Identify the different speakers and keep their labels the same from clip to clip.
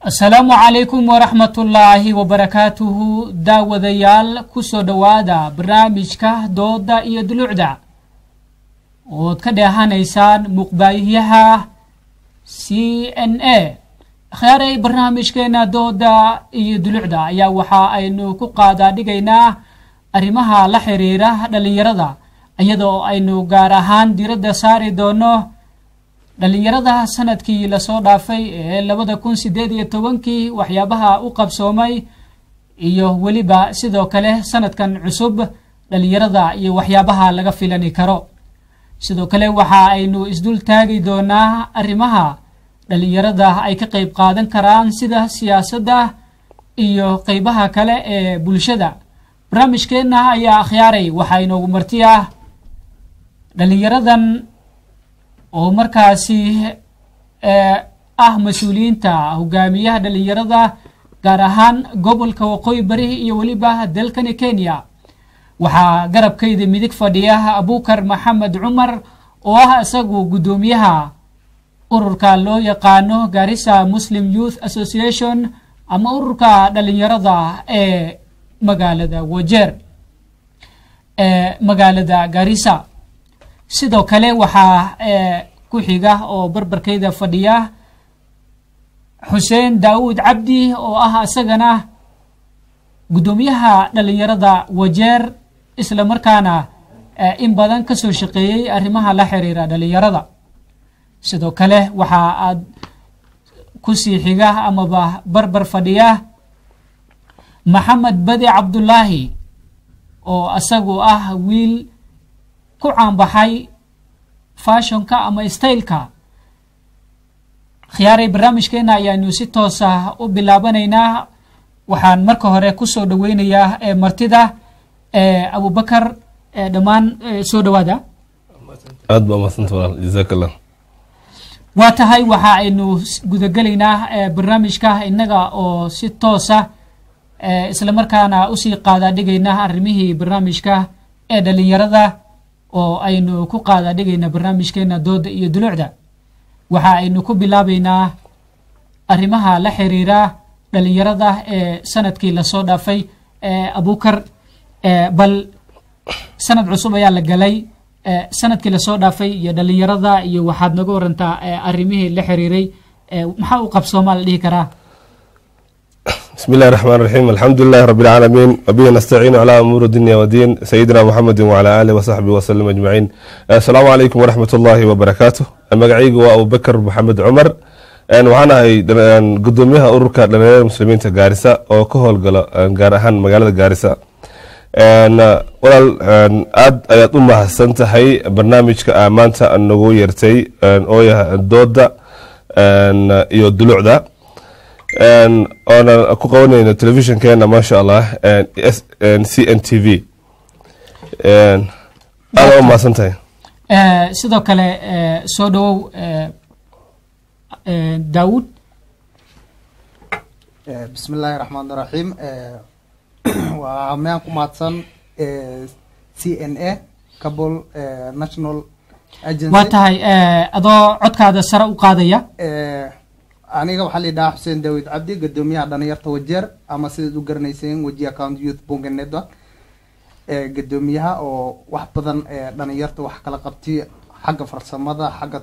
Speaker 1: asalaamu calaykum waraxmatullaahi wabarakaatuhu daawadayaal kusoo dhowaada barnaamijka dooda iyo dulucda ood ka dheehanaysaan muuqbaayihyaha c n a akhyaaray barnaamijkeena dooda iyo dulucda ayaa waxa aynu ku qaadaa dhigaynaa arrimaha la xiriira dhallinyarada iyadoo aynu gaar ahaan diradda saari doono dhallinyarada sanadkii lasoo dhaafay ee labada kun sideed iyo tobankii waxyaabaha u qabsoomay iyo weliba sidoo kale sanadkan cusub dhallinyarada iyo waxyaabaha laga filani karo sidoo kale waxa aynu isdul taagi doonaa arrimaha dhallinyarada ay ka qeyb qaadan karaan sida siyaasadda iyo qeybaha kale ee bulshada barnaamijkeenna ayaa akhyaaray waxaa inoogu marti ah dhallinyaradan oo markaasi ah mas-uuliyiinta hogaamiyaha dhallinyarada gaar ahaan gobolka waqooyi bari iyo weliba dalkani kenya waxaa garabkayda midig fadhiya abukar maxamed cumar oo ah isagu guddoomiyaha ururka loo yaqaano garissa muslim youth association ama ururka dhallinyarada ee magaalada wajeer ee magaalada garissa sidoo kale waxaa ku xiga oo barbarkayda fadhiya xuseen daawud cabdi oo ah isagana guddoomiyaha dhallinyarada wajeer isla markaana in badan kasoo shaqeeyey arrimaha la xiriira dhallinyarada sidoo kale waxa aad kusii xiga amaba barbar fadhiya maxamed badi cabdullaahi oo isagu ah wiil ku caanbaxay fashonka ama staylka khiyaaray barnaamijkeena ayaanu si toosa u bilaabanaynaa waxaan marka hore kusoo dhaweynayaa martida abubakar dhammaan soo dhawaada
Speaker 2: aad baa umadsanta walaal jazaak allah
Speaker 1: waa tahay waxa aynu gudagelaynaa barnaamijka innaga oo si toosa isla markaana usii qaadaa dhigaynaa arrimihii barnaamijka ee dhallinyarada oo aynu ku qaada dhigayna barnaamijkeena dooda iyo dulucda waxa aynu ku bilaabaynaa arrimaha la xiriira dhallinyarada ee sanadkii lasoo dhaafay abukar bal sanad cusub ayaa la galay sanadkii lasoo dhaafay iyo dhallinyarada iyo waxaad naga warantaa arrimihii la xiriiray maxaa u qabsoomaa la dhihi karaa
Speaker 2: بسم الله الرحمن الرحيم الحمد لله رب العالمين وبه نستعين على أمور الدنيا والدين سيدنا محمد وعلى آله وصحبه وسلم أجمعين السلام عليكم ورحمة الله وبركاته مقعيق وأبو بكر محمد عمر waxaan ahay gudoomiyaha ururka dhalinyarada muslimiinta gaarisa oo ka howlgala gaar ahaan magaalada gaarisa walaal aad ayaad u mahadsan tahay barnaamijka aa maanta nagu yeertay oo yahay dooda iyo dulucda oona ku qabanayno telefishinkeena maasha allah c n t v aada u mahadsan tahay
Speaker 1: sidoo kale soo dhawow daawud
Speaker 3: bismi illaahi raxmaan raxiim waa meyaan ku mahadsan c n a cabol national agency
Speaker 1: waa tahay adoo codkaada sare u qaadaya
Speaker 3: aniga waxaa la yidhahaa xuseen daawid cabdi gadoomiyaha dhalinyarta wajeer ama sidaad u garanayseen weji account youth bunga network gadoomiyaha oo wax badan dhalinyarta wax kala qabti xagga farsamada xagga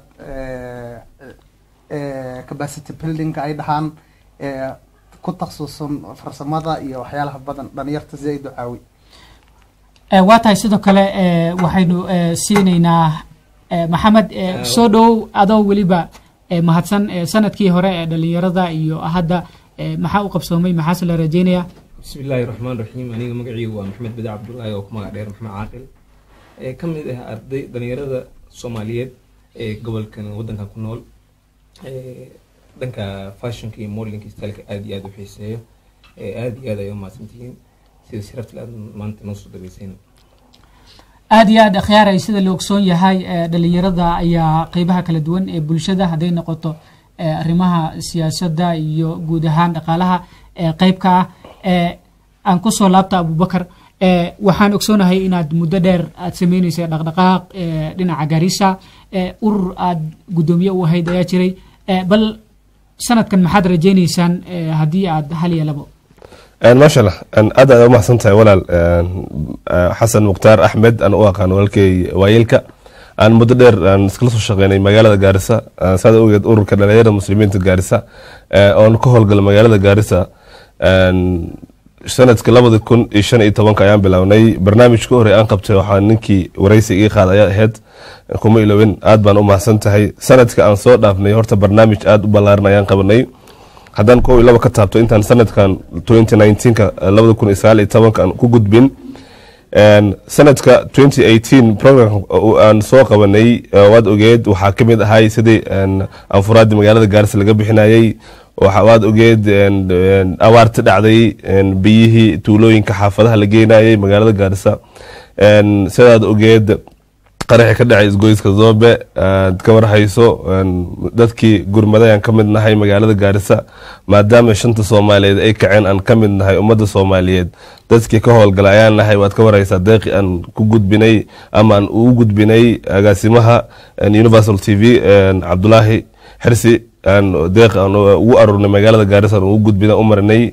Speaker 3: capacity buildingka ay dhahaan ku taksusan farsamada iyo waxyaalaha badan dhalinyarta zaid u caawi
Speaker 1: waa tahay sidoo kale waxaynu siinaynaa maxamed soo dhawow adoo weliba mahadsan sanadkii hore ee dhalinyarada iyo hadda maxaa u qabsoomay maxaase la rajeynaya
Speaker 4: bismi illaahi raxmaan raxiim aniga magaciygu waa maxamed badi cabdullaahi oo ku magac dheer maxmed caaqil ee ka mid ah arday dhalinyarada soomaaliyeed ee gobolkan waddankan ku nool dhanka fashionka iyo modelinka styleka aada iyo aada u xiiseeyo aada iyo aad ay u mahadsantihiin sida sharafta aad maanta noo soo dhageysayna
Speaker 1: aada iyo aad akhyaaray sida la ogsoon yahay dhalinyarada ayaa qeybaha kala duwan ee bulshada hadday noqoto arrimaha siyaasadda iyo guud ahaan dhaqaalaha qeybka ah aan kusoo laabta abubakar waxaan ogsoonahay inaad muddo dheer aad sameyneysa dhaqdhaqaaq dhinaca garissa urur aad guddoomiye u ahayd ayaa jiray bal sanadkan maxaad rajaynaysaan eh, haddii aad hal iyo labo
Speaker 2: maasha allah aad aad umahadsan tahay walaal xasan mukhtaar axmed aan u aqaan walaalkay waayeelka aan muddo dheer aan iskala soo shaqeynay magaalada gaarisa saad ogeed ururka dhalinyarada muslimiinta gaarisa oon ka howlgala magaalada gaarisa sanadka labada kun iyo shan iyo tobanka ayaan bilownay barnaamijka horey aan qabtay waxaa ninkii waraysi ii qaad ayaa ahayd kuma ilowin aad baan u mahadsan tahay sanadka aan soo dhaafnay horta barnaamij aad u ballaaran ayaan qabanay haddaan kow iyo laba ka taabto intaan sanadkan 2019ka labada kun iyo sagaal iyo tobanka aan ku gudbin sanadka 2018 program aan soo qabanay waad ogeed waxaa ka mid ahay sidii anfuraadii magaalada gaarisa laga bixinayay waad ogeed awaarta dhacday biyihii tuulooyinka xaafadaha la geenayay magaalada gaarisa sidaad ogeed qaraxi ka dhacay isgoyska zoobe aad ka warhayso dadkii gurmadayaan ka mid nahay magaalada gaarisa maadaama shanta soomaaliyeed ay kaceen aan ka mid nahay ummadda soomaaliyeed dadkii ka howlgala ayaan nahay waad ka warhaysaa deeqi aan ku gudbinay ama aan ugu gudbinay agaasimaha universal t v cabdulaahi xirsi deeq aan ugu aruurnay magaalada gaarisa aan ugu gudbina u marinay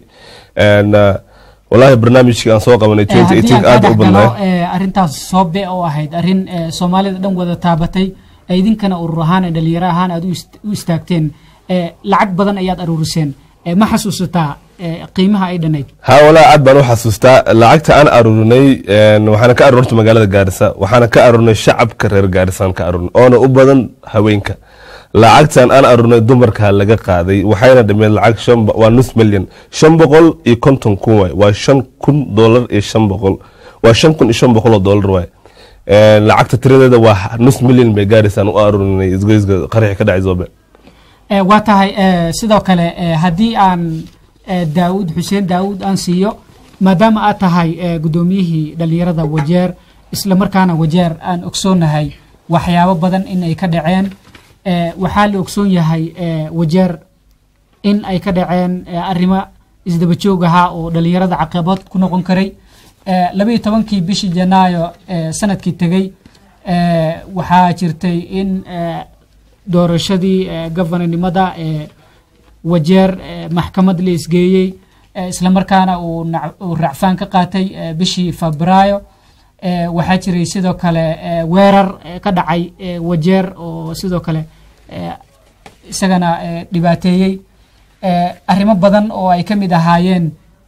Speaker 2: wallaahi barnaamijkii aan soo qabanay
Speaker 1: haddii aan
Speaker 2: aad
Speaker 1: ka
Speaker 2: u
Speaker 1: dhex
Speaker 2: badnaa
Speaker 1: galo eh, arrintaas soobe oo ahayd arrin eh, soomaalida dhan wada taabatay ee idinkana urur ahaan ee dhalinyaro ahaan aad u ist- u istaagteen eh, lacag badan ayaad aruuriseen Eh, ma xasuusataa eh, qiimaha ay dhanayd
Speaker 2: haa walaa aad baan u xasuustaa lacagta aan aruurinay waxaana ka aruurta magaalada gaarisa waxaana ka aruurnay shacabka reer gaarisaan ka aruurnay oona u badan haweenka lacagtan aan aruurnay dumarka laga qaaday waxayna dhimeen lacag shan bo- waa nus milyan shan boqol iyo konton kun waay waa shan kun doolar iyo shan boqol waa shan kun iyo shan boqol oo doolar waay lacagta tiradeeda waa nus milyan bay gaarisaan u aruurinay isgoyska qaraxi ka dhacay zoobe
Speaker 1: Eh, waa tahay eh, sidoo kale eh, haddii aan eh, daawud xuseen daawud aan siiyo maadaama aad tahay eh, guddoomiyihii dhalinyarada wajeer isla markaana wajeer aan ogsoonahay waxyaabo badan in ay ka dhaceen eh, waxaa la ogsoon yahay eh, wajeer in ay ka dhaceen eh, arrimo isdaba joog ahaa oo dhalinyarada caqabad ku noqon karay eh, labaiyo tobankii bishii janaayo eh, sanadkii tegey eh, waxaa jirtay in eh, doorashadii eh, govananimada ee wajeer eh, maxkamad la isgeeyey eh, islamarkaana uu nac- uu racfaan ka qaatay eh, bishii febraayo eh, waxaa jiray sidoo kale eh, weerar eh, ka dhacay eh, wajeer oo sidoo kale eh, isagana eh, dhibaateeyey eh, arrimo badan oo ay ka mid ahaayeen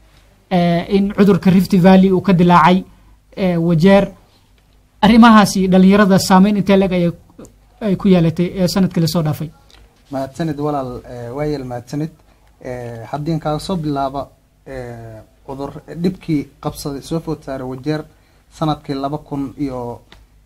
Speaker 1: eh, in cudurka rift valley uu ka dilaacay eh, wajeer arrimahaasi dhalinyarada saameyn intee leg ayay ay ku yeelatay ee sanadkii lasoo dhaafay
Speaker 3: mahadsanid walaal eh, waayeel mahadsanid Eh, haddii kaaga soo bilaaba eh, cudur dhibkii qabsaday soo food saaray wajeer sanadkii laba kun iyo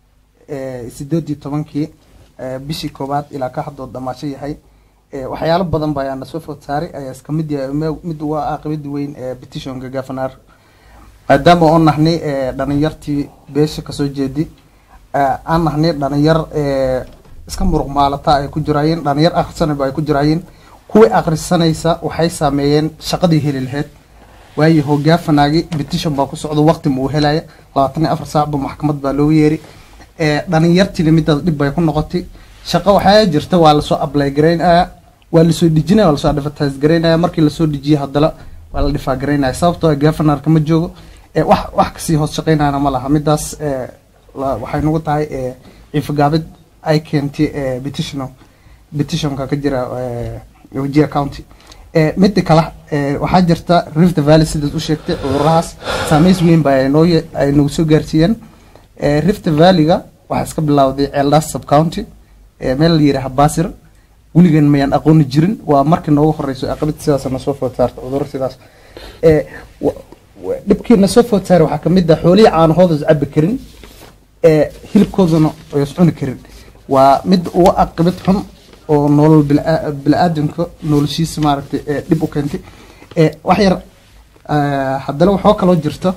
Speaker 3: eh, sideed iyo tobankii eh, bishii koowaad ilaa ka haddoo dhamaasho yahay Eh, waxyaalo badan ba ayaana soo food saaray ayaa iska mid yahay me- mid uga aqibada weyn ee petitionka governor maadaama oo nahnay eh, dhalinyartii beesha kasoo jeedi eh, aan nahnay dhalinyar eh, iska muruq maalata ay ku jiraayeen dhalinyar akhrisanayba ay ku jiraayeen kuwii akhrisanaysa waxay saameeyeen shaqadii heli lahayd waayo hogaafanaagi petition baa ku socda waqti ma uu helaya labaatan iyo afar saacba maxkamad baa loogu yeeri Eh, dhalinyartiina midaas dhib bay ku noqotay shaqo waxaa jirta waa lasoo apply garaynaya waa lasoo dejinaya waa lasoo advertise garaynaya markii lasoo dejiye haddana waa la dhifaa garaynaya sababtoo ah governorka ma joogo Eh, wax wax kasii hoos shaqaynayana ma laha midaas eh, la- waxay nagu tahay eh, ciifagaabid ay keentay eh, petition petitionka ka jira eh, wajia county Eh, midda kale eh, waxaa jirta rift valley sidaad u sheegtay cudurahaas saameys weyn ba ay noo ye- ay nagu soo gaarsiiyeen Eh, rift valley-ga waxaa iska bilowday ceeldaas sub county eh, meel la yidhaaha basir weligan mayaan aqooni jirin waa markii noogu horeyso aqabid sidaas na soo food saarta cuduro sidaas Eh, wa- wa- dhibkii na soo food saaray waxaa kamid ah xoolihii caanahooda is cabi karin ee hilibkooduna ay is cuni karin waa mid uga aqibid xun oo nolol bila- bili-aadanka noloshiisa maaragtay ee dhib u keentay ee wax yar eh, haddana waxoo kaloo jirta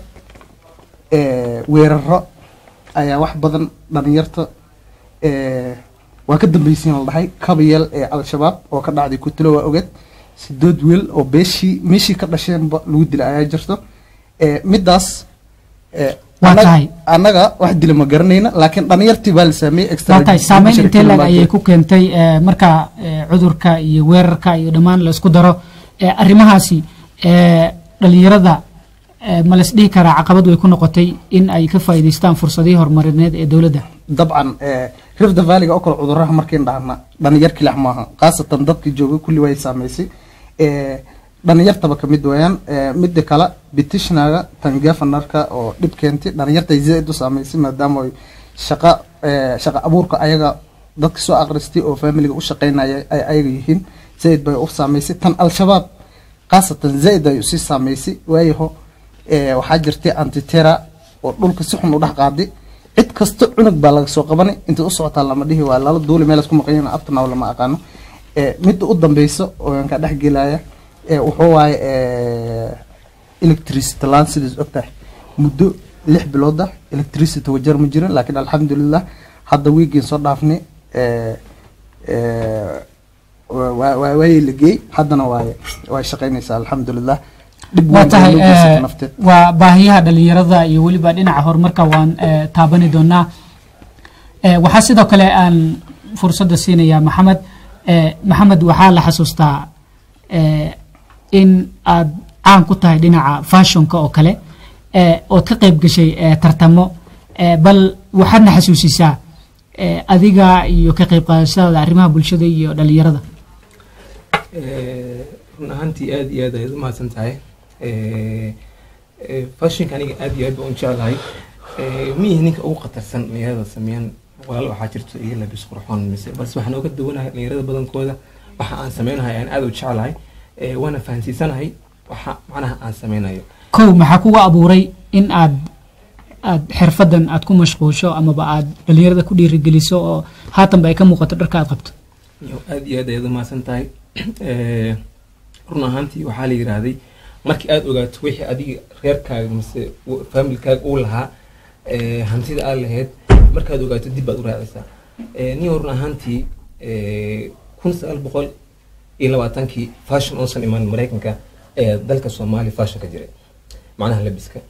Speaker 3: ee, weeraro ayaa wax badan dhalinyarta ee, waa ka dambaysiin la dhahay kabayeel ee al-shabaab oo ka dhacday kutilo waa ogeed sidood wiil oo beeshii meeshii ka dhasheenba lagu dilay ayaa jirto ee, midaas ee,
Speaker 1: waa
Speaker 3: Annaga-
Speaker 1: tahay
Speaker 3: annaga wax dila ma garanayna laakiin dhalinyartii baa la sameeyey extra
Speaker 1: waa tahay saameyn
Speaker 3: judicial
Speaker 1: intee lag
Speaker 3: criminal
Speaker 1: ayay ku keentay eh, marka eh, cudurka iyo weerarka iyo dhammaan la isku daro eh, arrimahaasi eh, dhalinyarada eh, ma las dhihi karaa caqabad way ku noqotay in ay ka faa'iidaystaan fursadihii horumarineed ee dowladda
Speaker 3: dabcan eh, rift valleyga oo kale cuduraha markiin dhahna dhalinyar kilax maaha khaasatan dadkii joogay kulli way saameysay Eh, dhalinyartaba kamid weeyaan Eh, mida kale petitionaga tan gafanarka oo dhib keentay dhalinyarta zaid u saameysay maadaama ay shaqa eh, shaqa abuurka ayaga dadka soo akhristay oo familiga u shaqeynaya ay ayaga yihiin zaid bay u saameysay tan al-shabaab khaasatan zaid ay usii saameysay waayaho eh, waxaa jirtay antitera oo dhulka si xun u dhex qaaday cid kasta cunug baa laga soo qabanay inta u socotaa lama dhihi waa lala duuli meel isku maqan yihiin abtanaw lama aqaano Eh, midda u dambeyso oo aan ka dhex gelaya eh, wuxuu waaye eh, electricity laan sidaas ogtahay muddo lix bilooda electricity wajar ma jirin laakiin alxamdulilah hadda wiigiin soo dhaafnay eh, eh, waa- waa- waa- waayay la geey haddana waay way shaqeynaysaa alxamdulilah dhib
Speaker 1: waa
Speaker 3: weyn bay
Speaker 1: tahay
Speaker 3: noo geysatay
Speaker 1: eh,
Speaker 3: nafteed.
Speaker 1: waa baahiyaha dhalinyarada iyo weliba dhinaca horumarka waan eh, taabani doonaa Eh, waxaa sidoo kale aan fursadda siinayaa maxamed Eh, maxamed waxaa la xasuustaa eh, in aad caan ku tahay dhinaca fashionka oo kale eh, ood ka qayb gashay eh, tartamo Eh, bal waxaadna xasuusisaa eh, adiga iyo ka qayb qaadashadaada arrimaha bulshada iyo dhalinyarada
Speaker 4: Eh, run ahaantii aad iyo aad ayaad u mahadsan tahay Eh, eh, fashionka aniga aad iyo aad baan u jeclahay Eh, ma ihi ninka ugu khatarsan dhalinyarada sameeyaan walaal waxaa jirto iyo labis qurxoon mise balse waxaan oga duwanahay dhalinyarada badankooda waxa aan sameynahay aan aad u jeclahay Eh, waana fahansiisanahay waxa macnaha aan sameynayo
Speaker 1: kow maxaa kuga abuuray in aad aad xirfadan aad ku mashquusho amaba aad dhalinyarada ku dhiirigeliso oo haatanba ay ka muuqato dharka aad qabto
Speaker 4: iyo aad iyo aad ayaad u mahadsan tahay Eh, run ahaantii waxaa la yidhaahday markii aad ogaato wixii adiga reerkaaga mise w- familkaaga uu lahaa eh, hantida aad lahayd markaad ogaato dib baad u raacaysaa Eh, niyo run ahaantii eh, kun sagaal boqol iyo labaatankii fashion uusan imaan maraykanka ayaa dalka soomaaliya fashion ka jiray macnaha labiska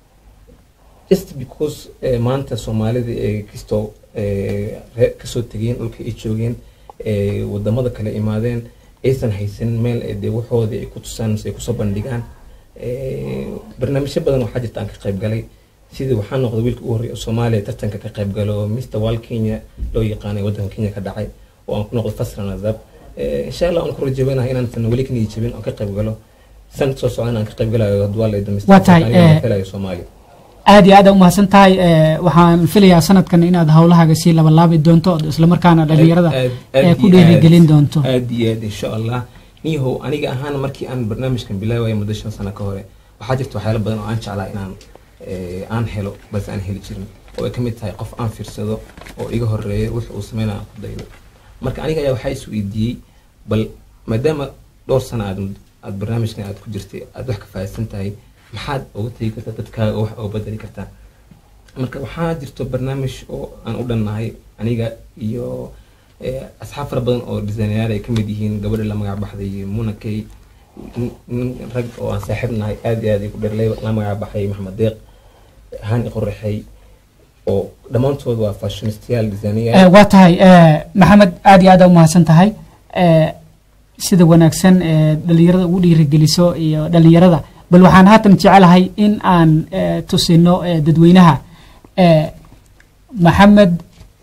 Speaker 4: just because eh, maanta soomaalida ee kastoo eh, ree- kasoo tegeen dhulka ay joogeen eh, wadamada kale imaadeen aysan haysan meel ay dee waxoodii ay ku tusaan mise ay kusoo bandhigaan Eh, barnaamijyo badan waxaa jirta aan ka qayb galay sidii waxaa noqday wiilka ugu horreeya oo soomaaliya tartanka ka qayb galo mr wal kenya loo yaqaanay waddanka kenya ka dhacay oo aan ku noqday fasran azab Eh, insha allah aan ku rajabanahay inaan weli ka niyad jabin aan ka qayb galo sanad soo socdana aan ka qayb galayo hadwaa la
Speaker 1: Waa tahay, eh,
Speaker 4: helayo soomaaliya
Speaker 1: aad iyo aad u mahadsan tahay eh, waxaan filayaa sanadkan inaad howlahaaga sii labalaabi doonto oo islamarkaana dhalinyarada
Speaker 4: Aad- aad-
Speaker 1: eh,
Speaker 4: aad
Speaker 1: ku
Speaker 4: iyo
Speaker 1: dhiirigelin
Speaker 4: aad-
Speaker 1: doonto
Speaker 4: aad iyo aad insha allah niyahow aniga ahaan markii aan barnaamijkan bilaawaya muddo shan sano ka hore waxaa jirta waxyaalo badan oo aan jeclaa inaan eh, aan helo balse aan heli jirin oo ay ka mid tahay qof aan fiirsado oo iga horeeya wix uu sameynaya aan ku daydo marka aniga ayaa waxaa is weydiiyey bal maadaama dhowr sano aad aad barnaamijkan aad ku jirtay aad wax ka fahamsan tahay maxaad uga tegi kartaa dadkaaga wax uga bedeli kartaa marka waxaa jirto barnaamij oo aan u dhannahay aniga iyo eh, asxaab fara badan oo designayaal ay ka mid yihiin gabadha la magac baxday muna kay nin- nin rag oo aan saaxiib nahay aad iyo aad ay ku dherlay la magac baxay maxamed deeq hani qorraxay oo dhammaantood waa fashionistyaal
Speaker 1: Eh,
Speaker 4: designayaal
Speaker 1: waa tahay eh, maxamed aad iyo aad u mahadsan tahay Eh, sida wanaagsan ee dhalinyarada ugu dhiirigeliso iyo dhalinyarada bal waxaan haatan jecelahay in aan eh, tusino eh, dadweynaha eh, maxamed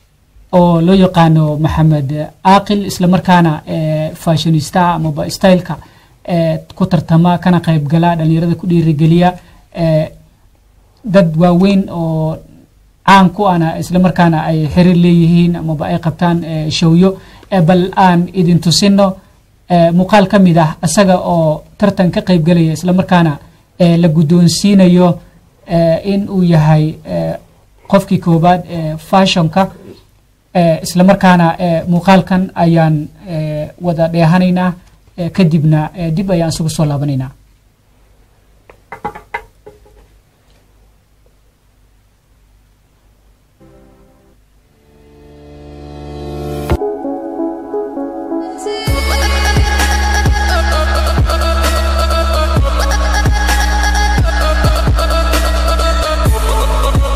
Speaker 1: oo loo yaqaano maxamed aaqil islamarkaana eh, fashionista amaba styleka eh, ku tartama kana qaybgala dhalinyarada ku dhiirigeliya eh, dad waaweyn oo caan ku ana islamarkaana ay xiriir leeyihiin amaba ay qabtaan eh, showyo Eh, bal aan idin tusino eh, muuqaal ka mid ah isaga oo tartan ka qayb galaya islamarkaana eh, la guddoonsiinayo eh, in uu yahay eh, qofkii koobaad ee fashionka eh, islamarkaana eh, muuqaalkan ayaan eh, wada dheehanaynaa eh, kadibna eh, dib ayaan isugu soo laabanaynaa
Speaker 5: Thank you.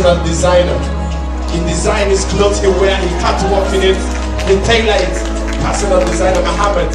Speaker 5: personal designer. He designed his clothes, he wear, he catwalk in it, he tailor it. Personal designer Muhammad.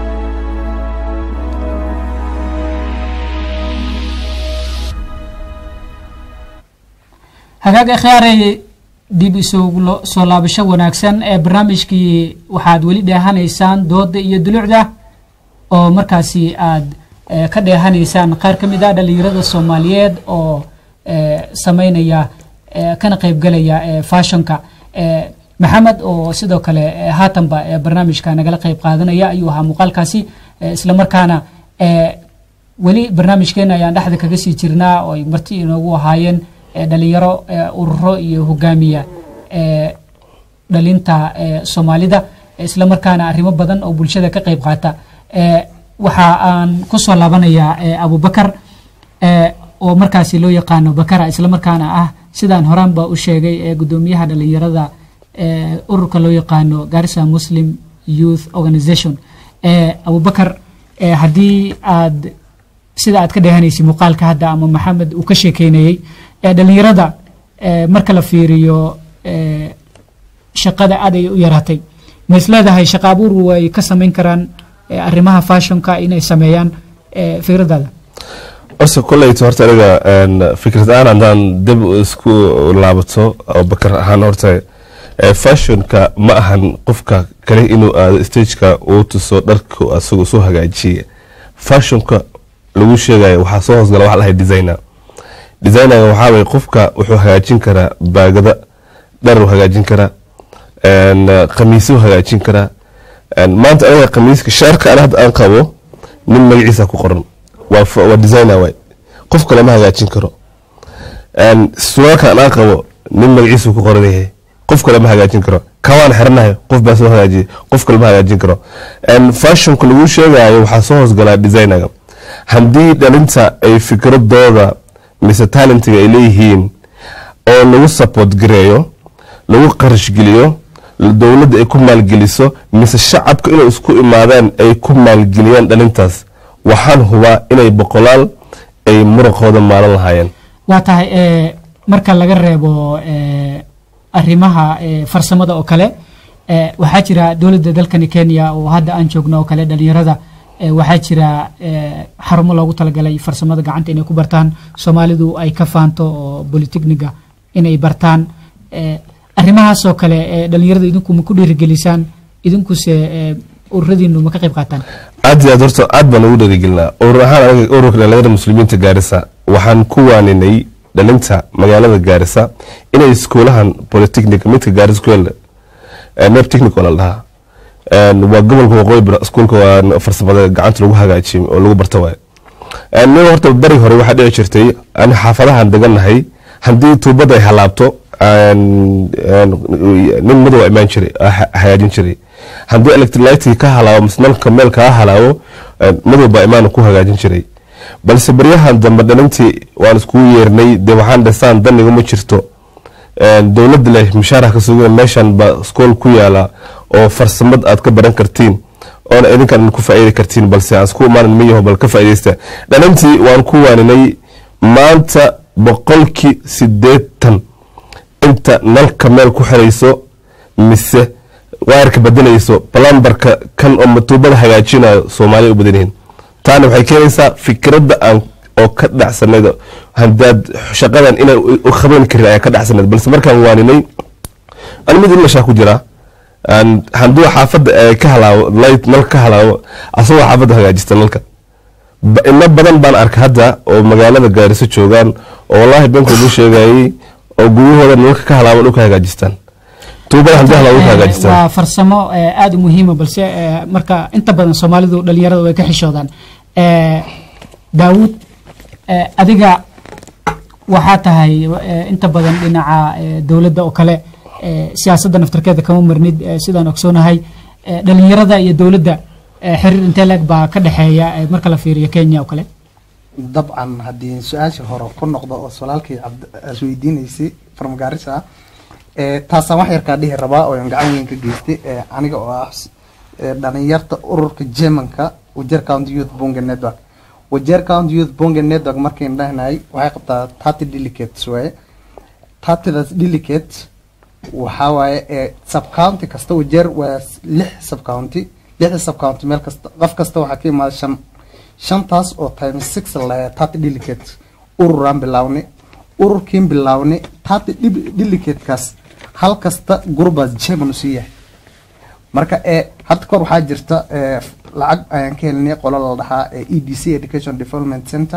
Speaker 1: hagaag akhyaaray dib isugu soo laabasho wanaagsan ee barnaamijkii waxaad weli dheehanaysaan dooda iyo dulucda oo markaasi aad eh, ka dheehanaysaan qaar ka mid ah dhalinyarada soomaaliyeed oo eh, sameynaya eh, kana qaybgalaya eh, fashionka eh, maxamed oo sidoo kale eh, haatanba eh, barnaamijka nagala qayb qaadanaya ayuu ahaa muuqaalkaasi eh, islamarkaana eh, weli barnaamijkeena ayaan dhexda kaga sii jirnaa oo ay marti inoogu ahaayeen eh, dhalinyaro eh, ururo iyo hogaamiya eh, dhalinta eh, soomaalida eh, islamarkaana arrimo badan oo bulshada ka qayb qaata eh, waxa aan kusoo laabanayaa eh, abubakar eh, oo markaasi loo yaqaano bakara islamarkaana ah sidaan horaanba u sheegay ee gudoomiyaha dhalinyarada eh, ururka loo yaqaano garissa muslim youth organization eh, abubakar eh, haddii aad sida aad ka dheehanaysay muuqaalka hadda ama maxamed uu ka sheekeynayey ee dhalinyarada eh, marka la fiiriyo eh, shaqada aad ay u yaraatay ma is leedahay shaqa abuur way ka samayn karaan eh, arrimaha fashionka inay sameeyaan eh, fikradaada
Speaker 2: horta koleyto horta aniga een, fikrad ahaan haddaan dib isku laabato oo bakar ahaan horta eh, fashionka ma ahan qofka kale inuu aado stageka uu tuso dharka asagu soo hagaajiye fashionka lagu sheegayo waxaa soo hoosgala waxa lahay designer designerga waxaa waye qofka wuxuu hagaajin karaa baagada dharuu hagaajin karaa een, khamiisuu hagaajin karaa een, maanta aniga khamiiska shaarka ana hadda aan qabo nin magaciisa ku qoran waa f- waa designer waay qof kale ma hagaajin karo een, suraalka aan aan qabo nin magaciisa ku qoran yahay qof kale ma hagaajin karo kawaan xiranayo qof baa soo hagaajiyay qof kale ma hagaajin karo een, fashionka lagu sheegayo waxaa soo hoosgalaa designerga haddii dhalinta ay fikradooda mise talentiga ay leeyihiin oo lagu support gareeyo lagu qarash geliyo dowladda ay ku maalgeliso mise shacabka inay isku imaadaan ay ku maalgeliyaan dhalintaas waxaan hubaa inay boqolaal ay muraqooda maalan lahaayeen
Speaker 1: waa tahay eh, marka laga reebo eh, arrimaha eh, farsamada oo kale eh, waxaa jira dowladda dalkani kenya oo hadda aan joogno oo kale dhalinyarada eh, waxaa jira eh, xarumo loogu talagalay farsamada gacanta inay ku bartaan soomaalidu ay ka faanto oo bolitechniga inay bartaan eh, arrimahaasoo kale eh, dhalinyarada idinku ma ku dhiirigelisaan idinkuse eh, ururadiinu ma ka qayb qaataan
Speaker 2: aad iyo aad horta aad baan ugu dhaligelinaa urur ahaan anaga ururka dhalinyarada muslimiinta gaarisa waxaan ku waaninay dhalinta magaalada gaarisa inay iskuulahan polytechnic midka gaaris ku yaala neb technic oo la dhahaa Een, waa gobolka waqooyi bari iskuulka waa farsamada gacanta lagu hagaajiyo oo lagu barto waay aniga horta bari hore waxaa dhici jirtay ani xaafadahan deganahay haddii tuubada ay halaabto een, een, nin madow aa imaan jiray aa ha- hagaajin jiray haddii electrolytic ka halaabo mise nalka meel kaa halaabo een, madow baa imaan ku hagaajin jiray balse baryahan dambe dhalintii waan iskugu yeernay dee waxaan dhisaan daniga ma jirto Een, dowladda leh mushaaraha ka sugan meeshan ba iskool ku yaala oo farsamad aad ka baran kartiin oona idinkan ku faa'iidi kartiin balse aan isku imaanan miyaho bal ka faa'iidaysta dhalintii waan ku waaninay maanta boqolkii sideetan inta nalka meel ku xirayso mise waayarka bedelayso balambarka kan oo matuubada hagaajinayo soomaaliya u badan yihiin taana waxay keenaysaa fikradda aan oo ka dhacsanayd hadaad shaqadan inay u qaban karin ayaa ka dhacsanayd balse markaan waaninay ani mid ilashaa ku jira Aan- hadduu xaafadda ay ka halaabo light nal ka halaabo asagoo xaafadda hagaajista nalka Ba- ina badan baan arka hadda oo magaalada gaariso joogaan oo wallaahi beenkoodu sheegayay oo guryahooda nalka ka halaabo dhulka hagaajistaan tuubada haddii halaabo dhulka
Speaker 1: Eh,
Speaker 2: hagaajistaan
Speaker 1: waa farsamo eh, aada u muhiima balse eh, marka inta badan soomaalidu dhalinyarada way ka xishoodaan Eh, daawud eh, adiga waxaa tahay eh, inta badan dhinaca eh, dowladda oo kale eh, siyaasadda naftarkeeda kama marnid eh, sidaan ogsoonahay Eh, dhalinyarada iyo dowladda eh, xiriir intee leeg baa ka dhexeeya eh, marka la fiiriyo kenya oo kale
Speaker 3: dabcan haddii su-aasha hore ku noqdo oo solaalkii cabd- aad weydiinaysay farmagaarisa ee taasaan wax yarkaa dhihi rabaa oo aan gacan weyn ka geystay ee aniga oo ah s- ee dhalinyarta ururka germanka wajeer county youth bunge network wajeer county youth bunge network markayn dhahnahay waxay qabtaa thirty delegates waaye tartidaas delicate waxaa waaye ee subcounty kasta wajeer waa s- lix subcounty lixda subcounty meel kasta qof kasta waxaa ka imaada shan shantaas oo times six la tarty delicate ururaan bilaawni ururkiin bilaawni tarty delicatekaas hal kasta gurbaas chairman usii yahay marka ee hadda kor waxaa jirta ee lacag ayaan ka helinay qolo la dhahaa ee e d c education development center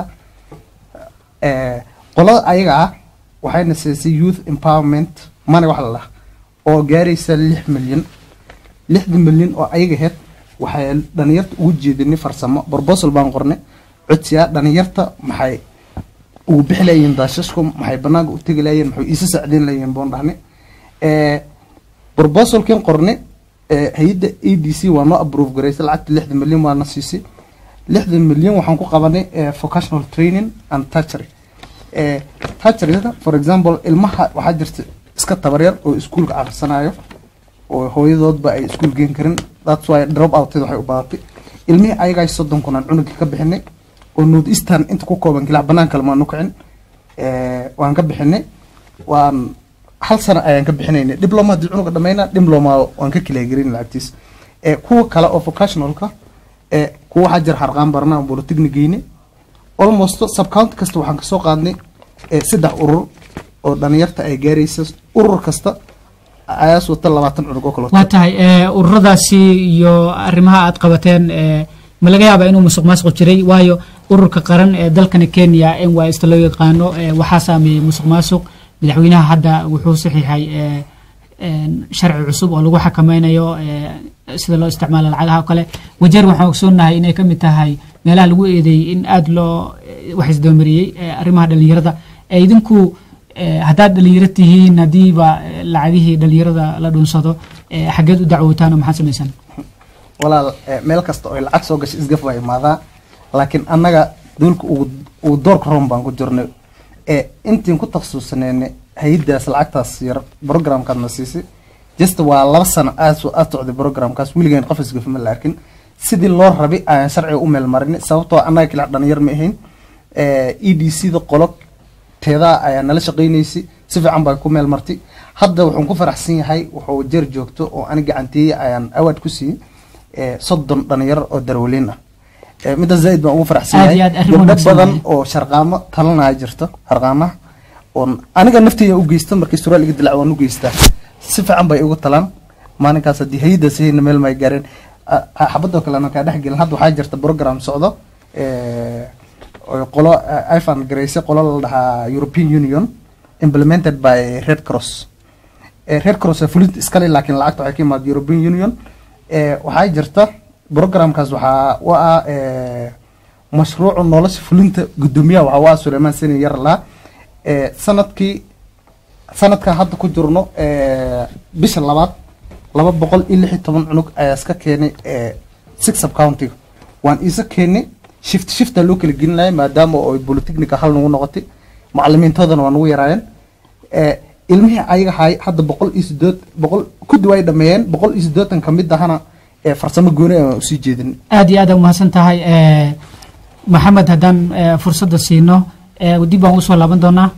Speaker 3: ee qolada ayaga ah waxayna siisay youth empowerment money wax la dhaha oo gaaraysa lix milyan lixda milyan oo ayaga ahayd waxay dhalinyarta ugu jeedinay farsamo proposal baan qornay codsiya dhalinyarta maxay ugu bixi layihiin daashashku maxay banaanka u tegi layihiin maxay iisa sacdeyn layihiin boon dhahnay ee proposalkan qornay ee hay-adda a d c waa noo approve garaysay lacagta lixda milyan waana siisay lixda milyan waxaan ku qabanay ee vocational training and touchery ee toucheryada for example ilmaha waxaa jirta iska tabaryar oo iskuulka akhrisanayo oo hooyadoodba ay iskuul geen karin that's why drop outed waxay u badatay ilmihii ayagaay soddon kun aan cunuga ka bixinay oo north eastern inta ku kooban kilac banaan kale maanu kicin ee waan ka bixinay waan hal sano ayaan ka bixinaynay diploma haddii cunuga dhamayna diploma waan ka kilaagarin lacagtiis ee kuwa kale oo vocationalka ee kuwa waxaa jira harqaan barna aan polytechnic geyne almost subcounty kasta waxaan kasoo qaadnay ee saddex urur oo dhalinyarta ay gaaraysa urur kasta ayaas wata labaatan cunug oo kale
Speaker 1: waa tahay ee, ururadaasi iyo arrimaha aad qabateen ee, ma laga yaabaa inuu musuq maasuq jiray waayo ururka qaran ee dalkani kenya n y sta loo yaqaano ee, waxaa saameeyey musuq maasuq madaxweynaha hadda wuxuu saxiixay ee, een, sharci cusub oo lagu xakameynayo ee, sida loo isticmaalo lacagaha oo kale wajeer waxaan ogsoonahay inay ka mid tahay meelaha lagu eedeeyey in aada loo eh, wax isdoomariyey ee, arrimaha dhalinyarada ee idinku ee, haddaad dhalinyaro tihiin haddiiba eh, lacagihii dhalinyarada la dhunsado ee, xaggeed u dacwootaan oo maxaad samaysaan
Speaker 3: walaal eh, meel kasta oo lacag soo gashay isgaf waa imaadaa laakiin annaga duulka ugu ugu doorka roon baan ku jirnay ee intiin ku takhasusnayna hay-addaas lacagtaas yar programkaadna siisay just waa laba sano aad soo aad socday programkaas weligaan qof isgaf ma la arkin sidii loo rabay ayaan sharciga u meel marinay sababtoo annaga kila dhalinyar ma ahayn e d c da qolo teedaa ayaa nala shaqaynaysay si fiican baa ku meel martay hadda wuxuun ku faraxsan yahay wuxuu jeer joogto oo ani gacanteeyey ayaan awaad ku siiyey ee, soddon dhalinyaro oo darwaliin ah Ee, midda zaaid baan ugu faraxsan
Speaker 1: Aad iyo
Speaker 3: yahay
Speaker 1: aad arrin
Speaker 3: gabdho
Speaker 1: wanaagsan
Speaker 3: badan
Speaker 1: waaye.
Speaker 3: oo sharqaamo talanaya jirto harqaamaha oon aniga nafteyda u geysta markii suraal iga dilac waan u geystaa si fiican bay ugu talaan maalinkaas haddii hay-addaas hayna meel may gaareen Ah, ah, xabadoo kale anaan kaa dhex gelin hadda waxaa jirta program socdo ee, oo qolo ah, ifan garayse qolo la dhahaa european union implemented by red cross ee, red cross waa fulinta iskale laakiin lacagta waxay ka imaada european union ee, waxaa jirta programkaas waxaa u ah ee, mashruuca nolosha fulinta gudoomiyaha waxaa u ah suleymaan seni yarlaa ee, sanadkii sanadkan hadda ku jirno ee, bisha labaad laba boqol iyo lix iyo toban cunug ayaa iska keenay ee, six sub countiga waan iisa keenay shift shifta loo kala gelinaya maadaama oo polytechnica hal nagu noqotay macalimiintoodana waa nagu yaraayeen ee, ilmihii ayaga hay hadda boqol iyo sideed boqol kudi way dhameeyeen boqol iyo siddeetan ka mid ahana ee, farsamo gooni aan usii jeedin
Speaker 1: aad iyo aad aa umahadsan tahay ee, maxamed haddaan ee, fursadda siino ee, dib baan usoo laaban doonaa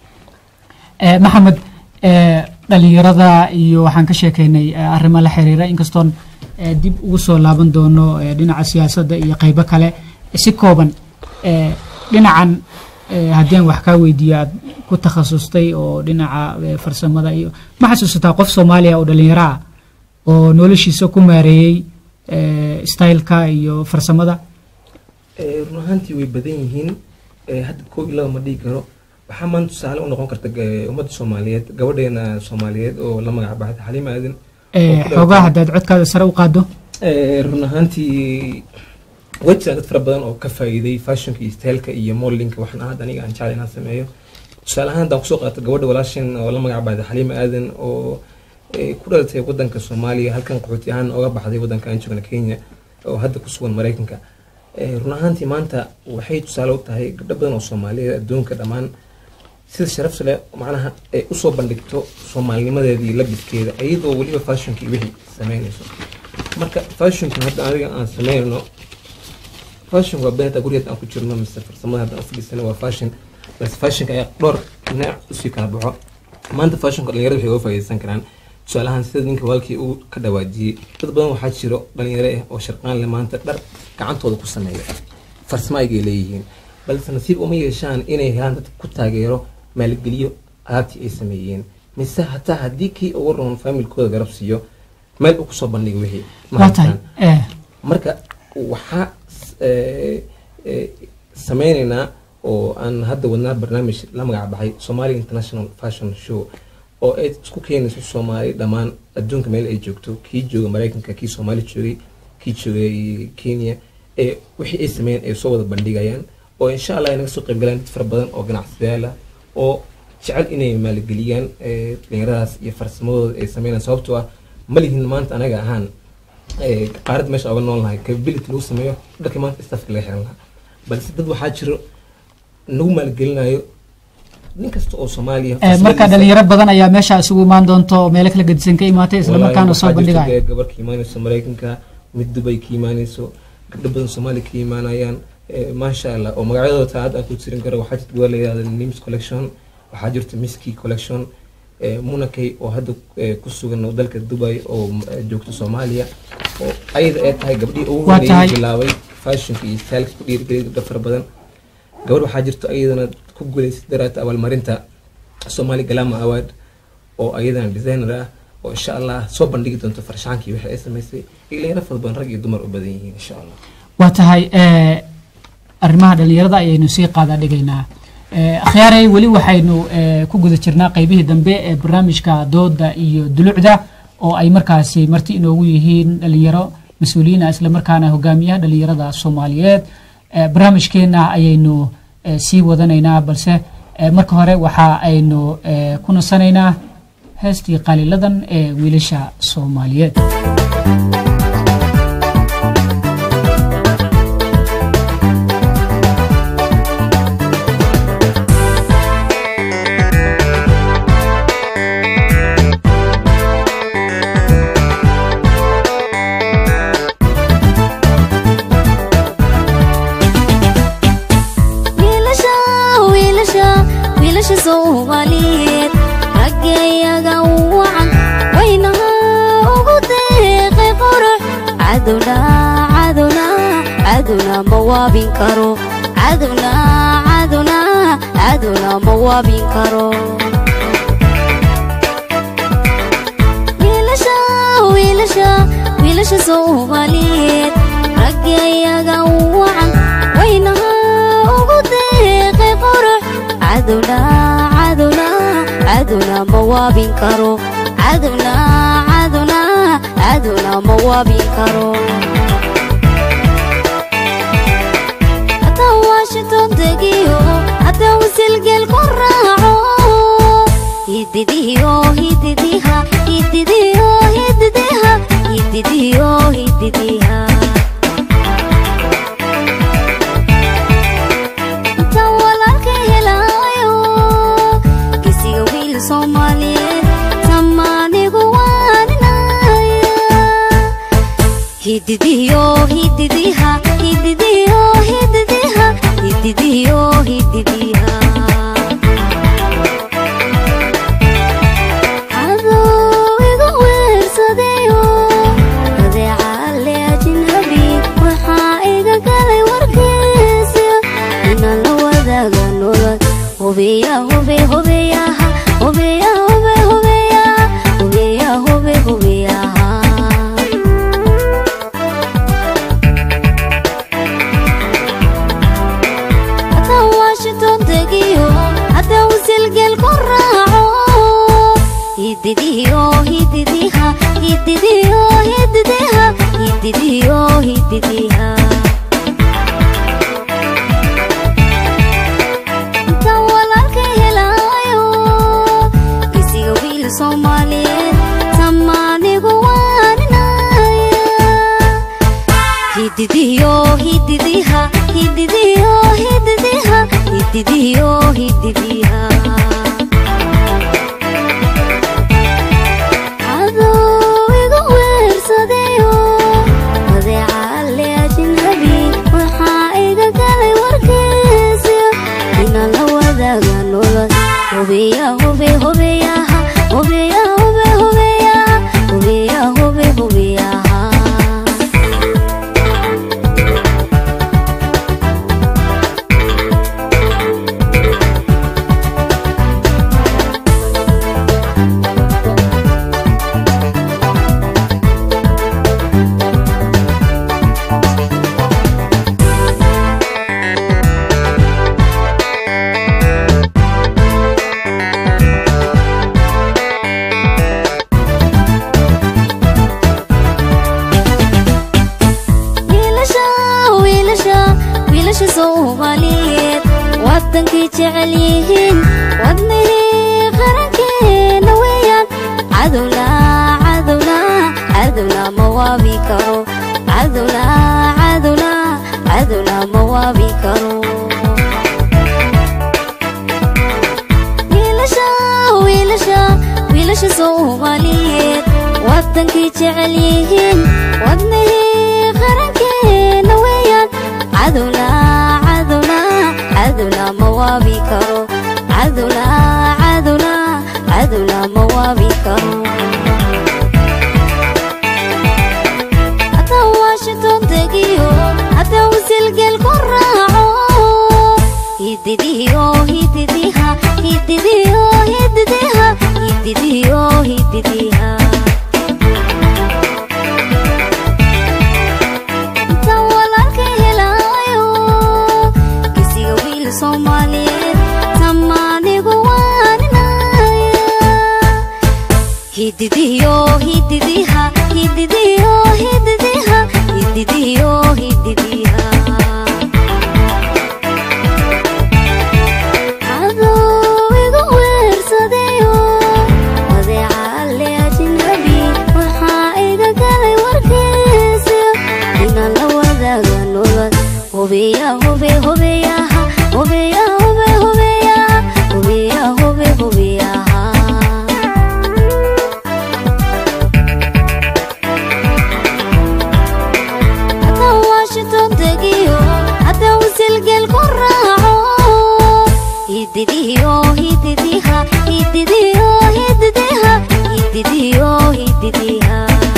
Speaker 1: Ee, maxamed ee, dhalinyarada iyo waxaan ka sheekeynay ee, arrimo la xiriira inkastoon ee, dib ugu soo laaban doono ee, dhinaca siyaasadda iyo qaybo kale si kooban ee, dhinacan ee, haddii aan wax kaa weydiiyo aad ku takhasustay oo dhinaca ee, farsamada iyo ma xasuusataa qof soomaaliya oo dhalinyaro ah oo noloshiisa ku maareeyey ee, styleka iyo farsamada
Speaker 4: Eh, run ahaantii way badan yihiin Eh, hadda koo iyo laba ma dhihi karo waxaa maanta tusaale u noqon karta eh, ummadda soomaaliyeed gabadheena soomaaliyeed oo la magac baxday xaliima aadan
Speaker 1: Ee,
Speaker 4: oo ku
Speaker 1: xoogaa
Speaker 4: dhalatay-
Speaker 1: haddaad codkaada sare u qaado
Speaker 4: Eh, run ahaantii way jiraan dad fara badan oo ka faa'iiday fashionka iyo styleka iyo modelinka waxaan ahaad aniga aan jecel inaan sameeyo tusaale ahaan haddaan kusoo qaato gabadha walaashin oo la magac baxday xaliima aadan oo eh, ku dhalatay wadanka soomaaliya halkan qaxooti ahaan oga baxday wadanka aan joogna kenya oo hadda ku sugan maraykanka Eh, run ahaantii maanta waxay tusaale u tahay gabdho badan oo soomaaliyeed adduunka dhammaan sida sharafta leh macnaha ay usoo bandhigto soomaalinimadeeda iyo labidkeeda iyadoo weliba fashionka iyo wixii sameynayso marka fashionka hadda aniga aan sameynayno fashion waa beenta gurigeed aan ku jirno mise farsamada hadda aan fadhiisano waa fashion bas fashionka ayaa dhowr dhinac usii kala baxo maanta fashionka dhalinyarada waxay uga faa'iidaysan karaan tusaalahaan sida ninka walkii uu ka dhawaajiyey dad badan waxaa jiro dhalinyaro ah oo sharqaan leh maanta dhar gacantooda ku sameeya farsamo aygay leeyihiin balse nasiib uma yeeshaan inay helaan dad ku taageero maalgeliyo alaabtii ay sameeyeen mise hataa haddii kii ugu roon familkooda garab siiyo meel uu kusoo bandhigo wixii ma
Speaker 1: waa tahay
Speaker 4: haystaan.
Speaker 1: eh,
Speaker 4: marka waxaa s- eh, eh, sameyneynaa oo aan hadda wadnaa barnaamij la magac baxay somali international fashion show oo ay isku keenayso soomaali dhammaan adduunka meel ay joogto kii jooga maraykanka kii soomaali joogay kii joogay kenya ee wixii ay sameeyeen ay soo wada bandhigayaan oo insha allah ay naga soo qaybgalaan dad fara badan oo ganacsadayaal ah oo jecel inay maalgeliyaan eh, dhalinyaradaas iyo farsamadooda ay sameynayaan sababtoo ah ma lihin maanta anaga ahaan ee, qaarada meesha oga nool nahay capability lagu sameeyo dharka maanta staffka laga xiran lahaa balse dad waxaa jiro nagu maalgelinayo nin kasta oo soomaaliya
Speaker 1: eh, marka dhalinyaro badan ayaa meesha isugu imaan doonta oo meelo kala gedisan ka imaatay isla markaana soo bandhigaya
Speaker 4: gabar ka imaanayso maraykanka mid dubay ka imaanayso gabdho badan soomaaliya ka imaanayaan ee, maasha allah oo magacyadooda taa hadda aan ku tirin karo waxaa jirta gabar la yihahda nims collection waxaa jirta miski collection ee, munakay oo hadda ee, ku sugan oo dalka dubai oo eh, joogto soomaaliya oo ayada ay tahay gabdhihii ugu
Speaker 1: Waa
Speaker 4: horeeyay
Speaker 1: tahay.
Speaker 4: bilaabay fashionka iyo styleka ku dhiirigeliyay gabdho fara badan gabar waxaa jirto ayadana ku guuleysay daraata abaalmarinta somali galama award oo ayadana designer ah oo insha allah soo bandhigi doonto farshaankii wixii ay samaysay dhalinyaro fara badan rag iyo dumar u badan yihiin insha allah
Speaker 1: waa tahay eh, arrimaha dhalinyarada ayaynu sii qaada dhigaynaa Eh, akhyaaray weli waxaynu eh, ku guda jirnaa qeybihii dambe ee barnaamijka dooda iyo dulucda oo ay markaasi marti inoogu yihiin dhalinyaro mas-uuliyiin ah isla markaana hogaamiyaha dhalinyarada soomaaliyeed Eh, barnaamijkeena ayaynu eh, sii wadanaynaa balse eh, marka hore waxa aynu eh, ku nasanaynaa heestii qaliladan ee wiilasha soomaaliyeed
Speaker 6: wiilasha wiilasha wiilasha soomaaliyeed raggayaga wacan waynaha ugu deeqay qurux cadowna cadowna cadowna ma waabin karo cadowna cadowna cadowna ma waabin karo wiilasha wiilasha wiilasha soomaaliyeed raggayaga wacan waynaha ugu deeqay qurux cadowna cadowna cadowna ma waabin karo cadowna cadowna cadowna ma waabin karo haddaan washington degiyo haddaan wasilgeel ku raaco hididiyo hididiha hididiyo hididiha hididiyo hididiha intaan walaalka helaayo gisiga wiil soomaaliyeed samaanigu waaninaya hididiyo hididiha hididiyo hididiha hididiyo hididiha cadow igu weersadayo adeecaale ajnabi waxaa iga galay warkiisa inaan la wadaaga nolol hubiya hube hubiyaha hubiya hube hubiyaha hubiya hube hubiyaha haddaan washington degiyo haddaan wasilgeel ku raaco hididiyo hididiha hididiyo hididiha hididiyo hididiha intaan walaalka helaayo gisiga wiil soomaaliyeed samaanigu waaninaya hididiyo hididiha hididiyo hididiha hididiyo hididiha cadow igu weersadayo adeecaale ajnabi waxaa iga galay warkiisa inaan la wadaaga nolol hubiya hube hubiyaha waabi karo cadowna cadowna cadowna ma waabi karo wiilasha wiilasha wiilasha soomaaliyeed wadankay jecel yihiin wadnahii qarankeena weeyaan cadowna cadowna cadowna ma waabi karo cadowna cadowna cadowna ma waabi karo haddaan washington tegiyo haddaan wasilgeel ku raaco hididiyo hididiha hididiyo hididiha hididiyo hididiha intaan walaalka helaayo kisiga wiil soomaaliyeed tamaanigu waaninaya hididiyo hididiha hididiyo hididiha hididiyo hididiha cadowigu weersadayo adeecaale ajnabi waxaa iga galay warkiisa inaan la wadaaga nolol hubiya hube hubiyaha hubiya hube hubiyaha hubiya hube hubiyaha haddaan washington tegiyo haddaan wasilgeel ku raaco hididiyo hididiha hididiyo hididiha hididiyo hididiha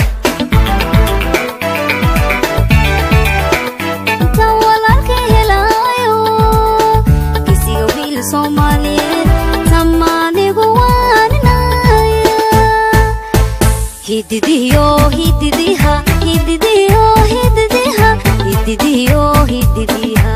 Speaker 6: intaan walaalka helaayo kisiga wiil soomaaliyeed tamaanigu waaninaya hididiyo hididiha hididiyo hididiha hididiyo hididiha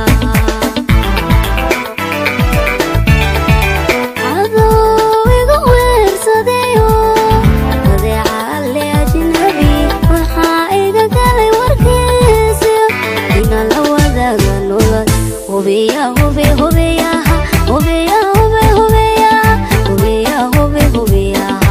Speaker 6: cadowigu weersadayo adeecaale ajnabi waxaa iga galay warkiisa inaan la wadaaga nolol hubiya hube hubiyaha hubiya hube hubiyaha hubiya hube hubiyaha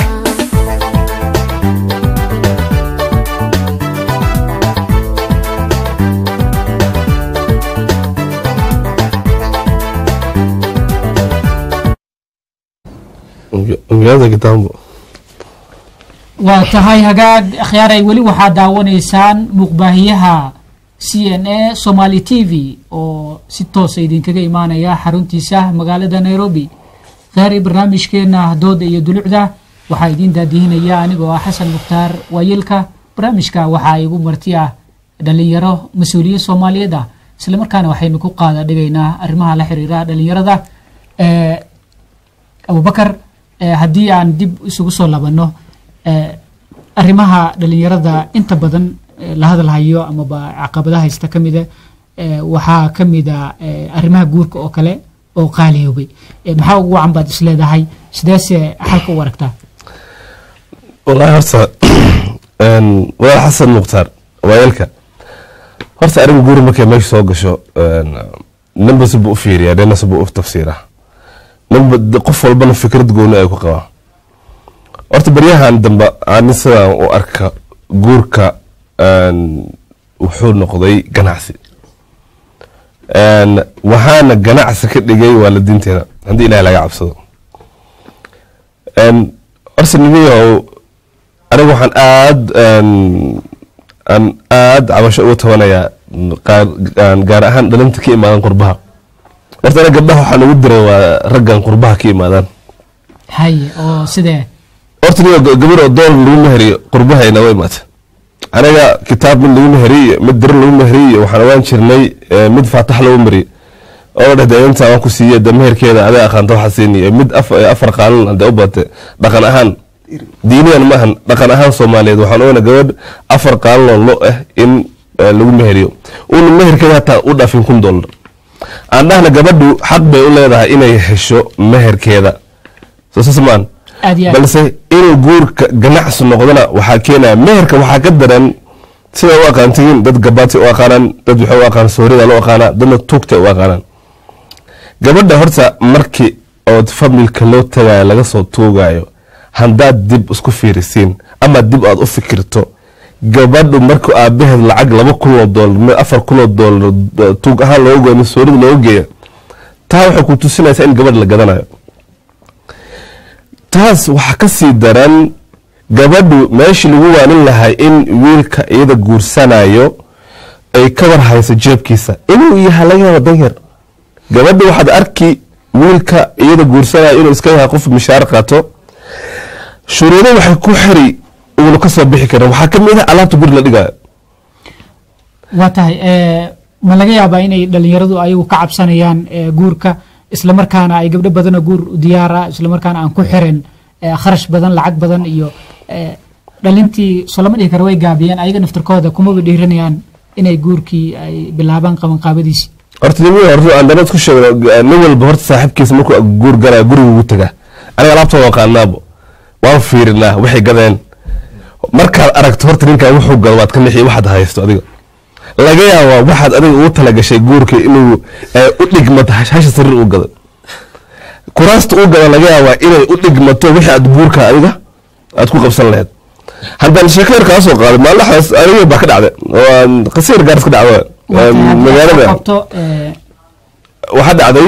Speaker 2: magaalada kitaambo
Speaker 1: waa tahay hagaag akhyaaray weli waxaad daawanaysaan muuqbaahiyaha c n a somaali t v oo si toosa idinkaga imaanaya xaruntiisa magaalada nairobi kheyray barnaamijkeena dooda iyo dulucda waxaa idiin daadihinaya anigoo ah xasan mukhtaar waayilka barnaamijka waxaa igu marti ah dhalinyaro mas-uuliyiin soomaaliyeed ah islamarkaana waxaynu ku qaada dhigaynaa arrimaha la xiriira dhalinyarada Eh, abubakar eh, haddii aan dib isugu soo labanno eh, arrimaha dhalinyarada inta badan eh, la hadalhayo amaba caqabadaha haysta ka mida eh, waxaa ka mida eh, arrimaha guurka oo kale oo qaaliyoobay Eh, maxaa ugu wacan baad isleedahay sideese xalka u aragtaa
Speaker 2: wallaahi horta een, walaal xasan mukhtaar waayelka horta arrin guuri markay meesha soo gasho een, ninba si buu u fiiriyaa dhanna si buu u tafsiiraa ninba de- qof walbana fikrad gooni ay ku qabaa horta baryahan dambe ani sidaan u arka guurka een, wuxuu noqday ganacsi Een, waxaana ganacsi ka dhigay waalidiinteena haddii ilaah laga cabsado Een, horta nimayow aniga waxaan aad een, aan aad cabasho uga tabanayaa qaar- aan gaar ahaan dhalinta ka imaadan qurbaha horta aniga gabdhaha waxaan ugu diray waa raggan qurbaha ka imaadaan
Speaker 1: haye oo sidee
Speaker 2: horta niyo gabar oo dool lagu meheriyo qurbaha ay naga imaata aniga kitaab mid lagu meheriyo mid diro lagu meheriyo waxaan ogaan jirnay eh, mid faatax lagu mariyo oo dhehda inta waan ku siiye de meherkeeda adaa aqaanta waxaa siiniyo mid af- eh, afar qaalan hadee u baate dhaqan ahaan diiniyan maahan dhaqan ahaan soomaaliyeed waxaan oona gabadh afar qaalan oo lo ah in eh, lagu meheriyo uuna meherkeeda hataa u dhaafin kun dollar aan dhahna gabadhu xaq bay u leedahay inay hesho meherkeeda soo saas maan
Speaker 1: aad iyo aad
Speaker 2: balse inuu guurka ganacsi noqdona waxaa keenaya meherka waxaa ka daran sida u aqaantihiin dad gabaati u aqaanaan dad waxay u aqaan soorida loo aqaanaa dadna tuugta u aqaanaan gabadha horta markii ood familka loo tagayo laga soo tuugayo haddaad dib isku fiirisiin ama dib aad u fikirto gabadhu markuu aabaheed lacag laba kun oo doolar afar kun oo doolar tuug ahaan looga goyo masoorida looga geeya taa waxay ku tusinaysaa in gabadh la gadanayo taas waxaa ka sii daran gabadhu meeshii lagu waanin lahay in wiilka iyada guursanayo ay ka war hayso jeebkiisa inuu yahay laga yaaba danyar gabadha waxaad arki wiilka iyada guursanayo inuu iska yahay qof mishaar qaato shuruudo waxay ku xiri uuna ka soo bixi karin waxaa ka mid ah alaabta guri la dhigayo
Speaker 1: waa tahay ma laga yaabaa inay dhalinyaradu ayagu ka cabsanayaan eh, guurka islamarkaana ay gabdho badanoo guur u diyaara islamarkaana aan ku xirin eh, kharash badan lacag badan iyo eh, dhalintii soo lama dhihi karo way gaabiyeen ayaga naftarkooda kumaba dhiiranayaan inay guurkii ay bilaabaan qabanqaabadiisi
Speaker 2: horta nin horta aan dana isku sheegno nin walba horta saaxiibkiisa markuu guur galaya guriga ugu tagaa aniga alaabtooda waqaanaabo waan fiirinaa waxay gadeen markaad aragto horta ninkan wuxuu gado waad ka nixi waxaad haysto adiga laga yaabaa waxaad adiga ugu talagashay guurka inuu eh, u dhigmato hash- hasha sariir u gado kuraasta u gado laga yaabaa inay u dhigmato wixii aad guurka adiga aad ku qabsan lahayd haddaan sheeko yar kaa soo qaaday maalmahaas aniga baa ka dhacday oo qasiir gaaris ka dhacda
Speaker 1: Waa tahay haddii aad
Speaker 2: magaalada
Speaker 1: soo qabto eh,
Speaker 2: waxaa dhacday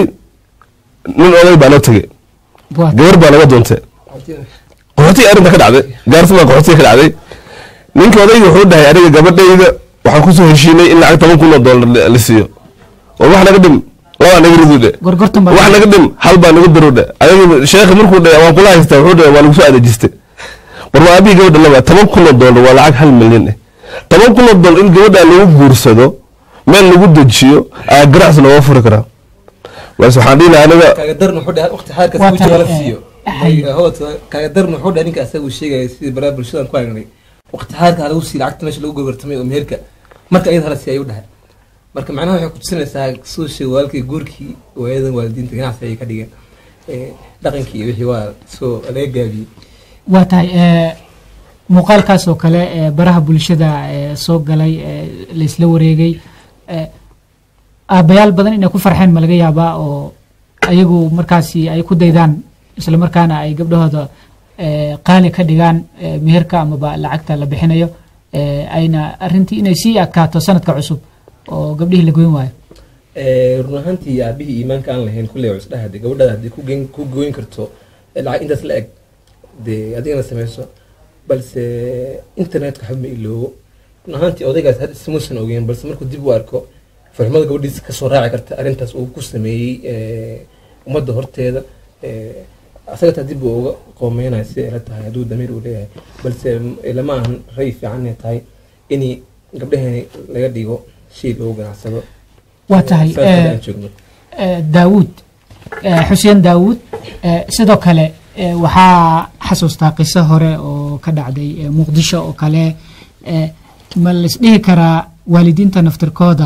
Speaker 2: nin oday baa noo tegey
Speaker 1: waa
Speaker 2: gabar baa naga doontay qaxootiga arrinta ka dhacday gaarsi baa qaxootiga ka dhacday ninka odayga wuxuu dhahay aniga gabadhayda waxaan kusoo heshiinay in lacag toban kun oo doolar la- la siiyo oo wax naga dhim labaa naga ridu dhe
Speaker 1: gorgortan baa
Speaker 2: wax naga dhim hal baa naga daro dhe adiga sheekha markuu dhe waan kula haystaa wuxuu dhe waa nagu soo adeejistay war waa abihi gabadha laba toban kun oo doolar waa lacag hal milyan eh toban kun oo doolar in gabadha lagu guursado meel lagu dejiyo ayaa ganacsi looga furi karaa balse waxaan dhihi lahaa aniga
Speaker 4: kaaga darna wuxuu dhahay waqti xaarkaas
Speaker 1: Waa
Speaker 4: uu jooga la
Speaker 1: tahay,
Speaker 4: siiyo
Speaker 1: eh, hay-
Speaker 4: howta kaaga darna wuxuu dhahay ninka asaga uu sheegaya sidii baraha bulshadan ku aragnay waqti xaarka ha lagu siiyo lacagta meesha lagu gobartamay oo meherka marka ayada hala siiya ayuu dhahay marka macnaha waxay kutusinaysaa soo sheega walaalkii guurkii waayadan waalidiinta ganacsi ayay ka dhigeen Eh, dhaqankii iyo wixii waa soo laga gaabiyey
Speaker 1: waa tahay eh, muuqaalkaas oo kale eh, baraha bulshada eh, soo galay eh, laysla wareegay eh, aabbayaal badan inay ku farxeen ma laga yaabaa oo ayagu markaasi ay ku daydaan islamarkaana ay gabdhahooda eh, qaali ka dhigaan eh, meherka amaba lacagta la bixinayo eh, ayna arrintii inay sii adkaato sanadka cusub oo gabdhihii la goyn waayo
Speaker 4: Eh, run ahaantii aabihii iimaanka aan lahayn kulley cusdhaha de gabadhaada haddii ku geen- ku gooyn karto eh, lacag intaas la eg dee adigana sameyso balse internetka waxba ma iloobo run ahaantii odaygaas had ismuusan ogeyn balse markuu dib u arko farxumada gabadhiisa kasoo raaci karta arrintaas uu ku sameeyey eh, ummadda horteeda eh, asaga taa dib uu uga qoomeynaya si ay la tahay hadduu damiir uu leeyahay balse eh, lama ahan ray fiican inay tahay in gabdhaheeni laga dhigo shay loogu ganacsado
Speaker 1: waa tahay
Speaker 4: Saas
Speaker 1: eh,
Speaker 4: hadda aan joogno.
Speaker 1: eh, daawuud eh, xuseen daawuud eh, sidoo kale eh, waxaa xasuustaa qiso hore oo ka dhacday eh, muqdisho oo kale eh, ma laisdhihi karaa waalidiinta naftirkooda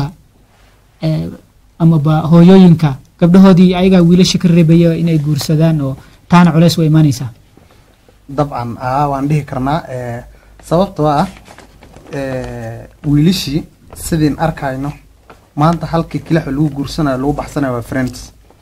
Speaker 1: eh, amaba hooyooyinka gabdhahoodii ayagaa wiilasha ka reebaya inay guursadaan oo taana culeys way imaanaysaa
Speaker 3: dabcan aa waan dhihi karnaa eh, sababtoo ah eh, wiilishii sidiin arkayno maanta halkii kilaxo lagu guursanayo lagu baxsanayo waa friends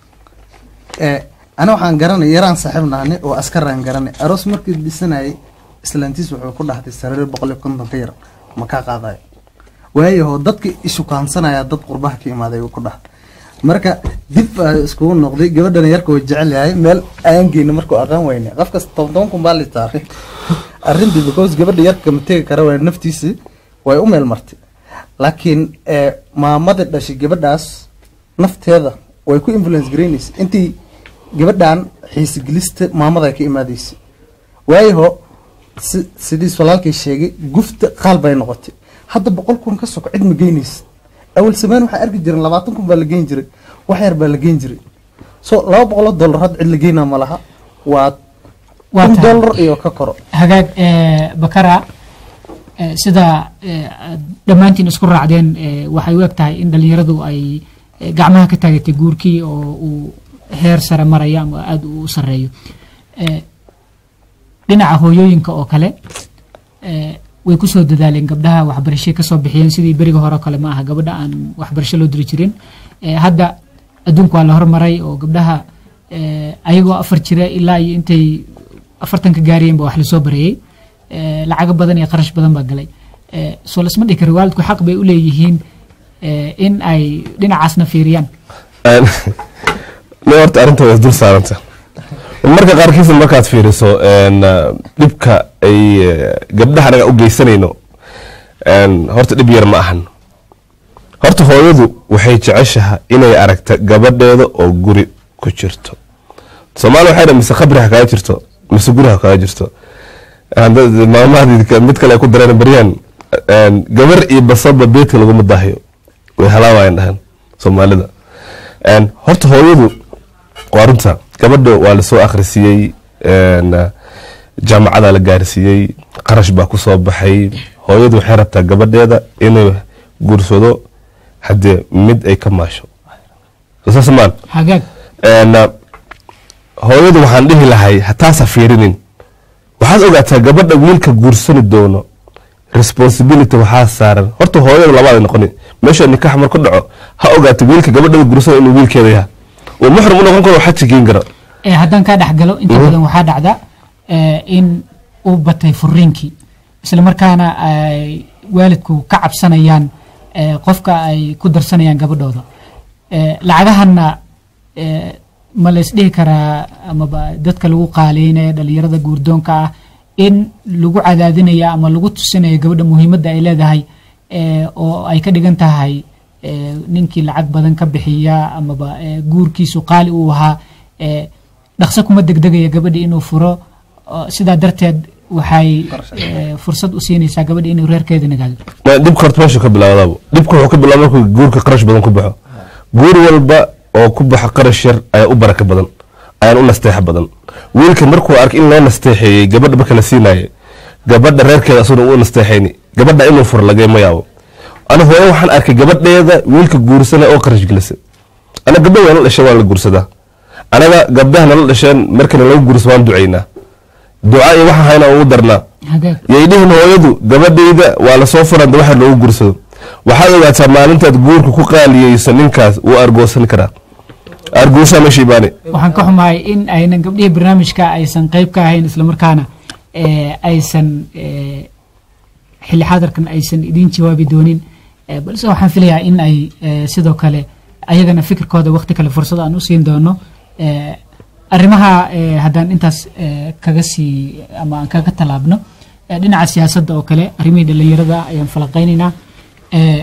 Speaker 3: eh, ana waxaan garanay yaraan saaxiib nahane oo askaraan garanay aroos markii dhisanayay islaantiis wuxuu ku dhahtay sariir boqol iyo konton ka yar ma kaa qaadayo waayaho dadka ishukaansanaya dad qurbaha ka imaaday uu ku dhahtay marka dib baa iskugu noqday gabadhan yarka way jecel yahay meel aangeyna markuu aqaan weyne qofkas toban toban kun baa litaaray arrintii because gabadha yarka ma tegi kara waa naftiisi way u meel martay laakiin eh, maamadii dhashay gabadhaas nafteeda way ku influence garaynaysa intii gabadhan xiisigelista maamada ka imaadaysa waayaho si- sidiis walaalkay sheegay gufta qaal bay noqotay hadda boqol kun ka soko cid ma geynaysa awal samaan waxaa arki jiren labaatan kun baa la geyn jiray wax yar baa la geyn jiray so laba boqoloo dollar hadda cid la geynaa ma laha waa
Speaker 1: Waa
Speaker 3: kun
Speaker 1: tahay.
Speaker 3: dollar iyo ka koro
Speaker 1: hagaag eh, bakara eh, sida eh, aad dhammaantiin isku raacdeen eh, waxay u eg tahay in dhallinyaradu ay eh, gacmaha ka taagatay guurkii oo uu heer sare maraya ama aada u sareeyo Eh, dhinaca hooyooyinka oo kale eh, way kusoo dadaaleen gabdhaha waxbarashay kasoo bixiyeen sidii beriga hore oo kale ma aha gabadha aan waxbarasho loo diri jirin Eh, hadda adduunku waa la hormaray oo gabdhaha eh, ayagoo afar jira ilaa iyo intay afartanka gaariyeen ba wax lasoo bareeyey Eh, lacago badan iyo qarash badan baa galay eh, soo lasma dhihi karo waalidku xaq bay u leeyihiin eh, in ay dhinacaasna fiiriyaan
Speaker 2: ne horta arrinta waa isdul saaranta marka qaarkiisa markaad fiiriso een, ah, dhibka ay eh, gabdhaha anaga u geysanayno een, horta dhib yar ma ahan horta hooyadu waxay jeceshaha inay aragta gabadheeda oo guri ku jirto soomaali waxay dhan mise khabri ha kaga jirto mise guri ha kaga jirto Hadda- maamahadii ka- mid kale ay ku dareen baryaan een, gabar iyo basaba beedka laguma daahiyo way halaawayan dhahan soomaalida Een, horta hooyadu waa runta gabadha waa lasoo akhrisiiyey een, jaamacada la gaarsiiyey qarash baa ku soo baxay hooyadu waxay rabtaa gabadheeda inay guursado haddee mid ay ka maasho saas maan
Speaker 1: hagaag
Speaker 2: Een, hooyadu waxaan dhihi lahay hataasa fiirinin waxaad ogaataa gabadha wiilka guursani doono responsibility waxaa saaran horta hooyada labaad ay noqoni meesha nikax marku dhaco ha ogaato wiilka gabadhada guursana inuu wiilkeeda yahay uu muxrim u noqon karo xaji geen kara
Speaker 1: Eh, haddaan kaa dhexgalo inta
Speaker 2: Mhm.
Speaker 1: badan waxaa dhacda eh, in uu batay furiinkii isla markaana ay waalidku ka cabsanayaan eh, qofka ay ku darsanayaan gabadhooda Eh, lacagahanna eh, ma la isdhihi karaa amaba dadka lagu qaaleynaya dhalinyarada guurdoonka ah in lagu cadaadinaya ama lagu tusinaya gabadha muhiimadda ay leedahay eh, oo ay ka dhigan tahay eh, ninkii lacag badan ka bixiya amaba eh, guurkiisu qaali uu ahaa eh, dhaqso kuma degdegaya gabadhi inuu furo oo sidaa darteed waxay eh, fursad u siinaysaa gabadhi inuu reerkeeda nagaado
Speaker 2: Ma- dhibka horta meesha ka bilaawdaaba dhibka wuxuu ka bilaaba markuu guurka qarash badan ku baxo guur walba oo ku baxa qarash yar ayaa u baraka badan ayaan u nasteexa badan wiilka markuu ark in loo nasteexeeyey gabadha marka la siinaye gabadha reerkeeda asuna u nasteexayni gabadha inuu furo lagama yaabo ana hooyo waxaan arkay gabadheeda wiilka guursana oo qarash gelisa ana gabdha waa la dhashay waa la guursadaa anaga gabdhaha nala dhasheen markana lagu guurso waan ducaynaa duca iyo waxaan hayna ugu darnaa
Speaker 1: hagaag
Speaker 2: yay dhihin hooyadu gabadhayda waa lasoo furanta waxa loogu guursado waxaad ogaataa maalintaad guurka ku qaaliyeyso ninkaas wuu argoosan karaa argooshaa meesha imaane
Speaker 1: waxaan ka xumahay in aynan gabdhihii barnaamijka aysan qayb ka ahayn islamarkaana eh, aysan eh, xilli xaadarkan aysan idiin jawaabi doonin Eh, balse waxaan filayaa in ay eh, sidoo kale ayagana fikirkooda waqti kale fursad aan u siin doono Eh, arrimaha eh, haddaan intaas eh, kaga sii ama aan kaga tallaabno eh, dhinaca siyaasadda oo kale arrimihii dhallinyarada ayaan falaqaynaynaa Eh,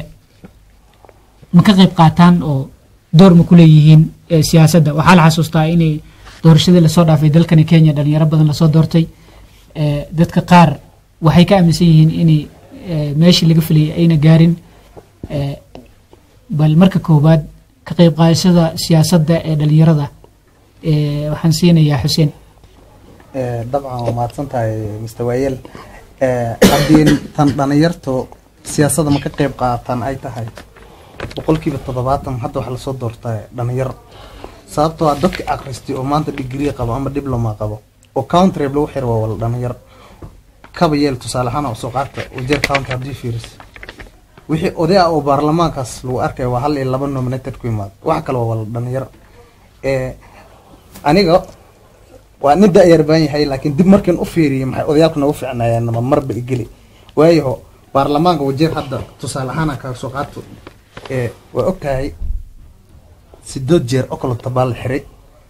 Speaker 1: ma ka qayb qaataan oo door ma ku leeyihiin eh, siyaasadda waxaa la xasuustaa inay doorashadii lasoo dhaafay dalkani kenya dhalinyaro badan lasoo doortay Eh, dadka qaar waxay ka aaminsan yihiin inay eh, meeshii laga filayay ayna gaarin Eh, bal marka koowaad ka qayb qaadashada siyaasadda ee dhalinyarada eh, waxaan siinayaa xuseen
Speaker 3: Eh, dabcan waa mahadsan tahay mr waayel Eh, haddii tan dhalinyartu siyaasadda ma ka qayb qaatan ay tahay boqolkiiba toddobaatan hadda waxaa lasoo doortaa dhalinyaro sababtoo ah dadka akhristay oo maanta digrii qabo ama diploma qabo oo countrab lagu xiro waa wala dhalinyaro kaba yeel tusaale ahaan oo soo qaata wajeer county haddii fiiris wixii oday ah oo baarlamaankaas lagu arkaya waa hal iyo laba nominated ku imaada wax kale waa wala dhalinyaro Eh, aniga waa nin da-yar baan yahay laakiin dib markiin u fiiriyay maxay odayaalku nagu ficnaayeen nama marba igeli waayo baarlamaanka wajeer hadda tusaale ahaan aan kaga soo qaato ee waa ogtahay sideed jeer oo kale tabaa la xiray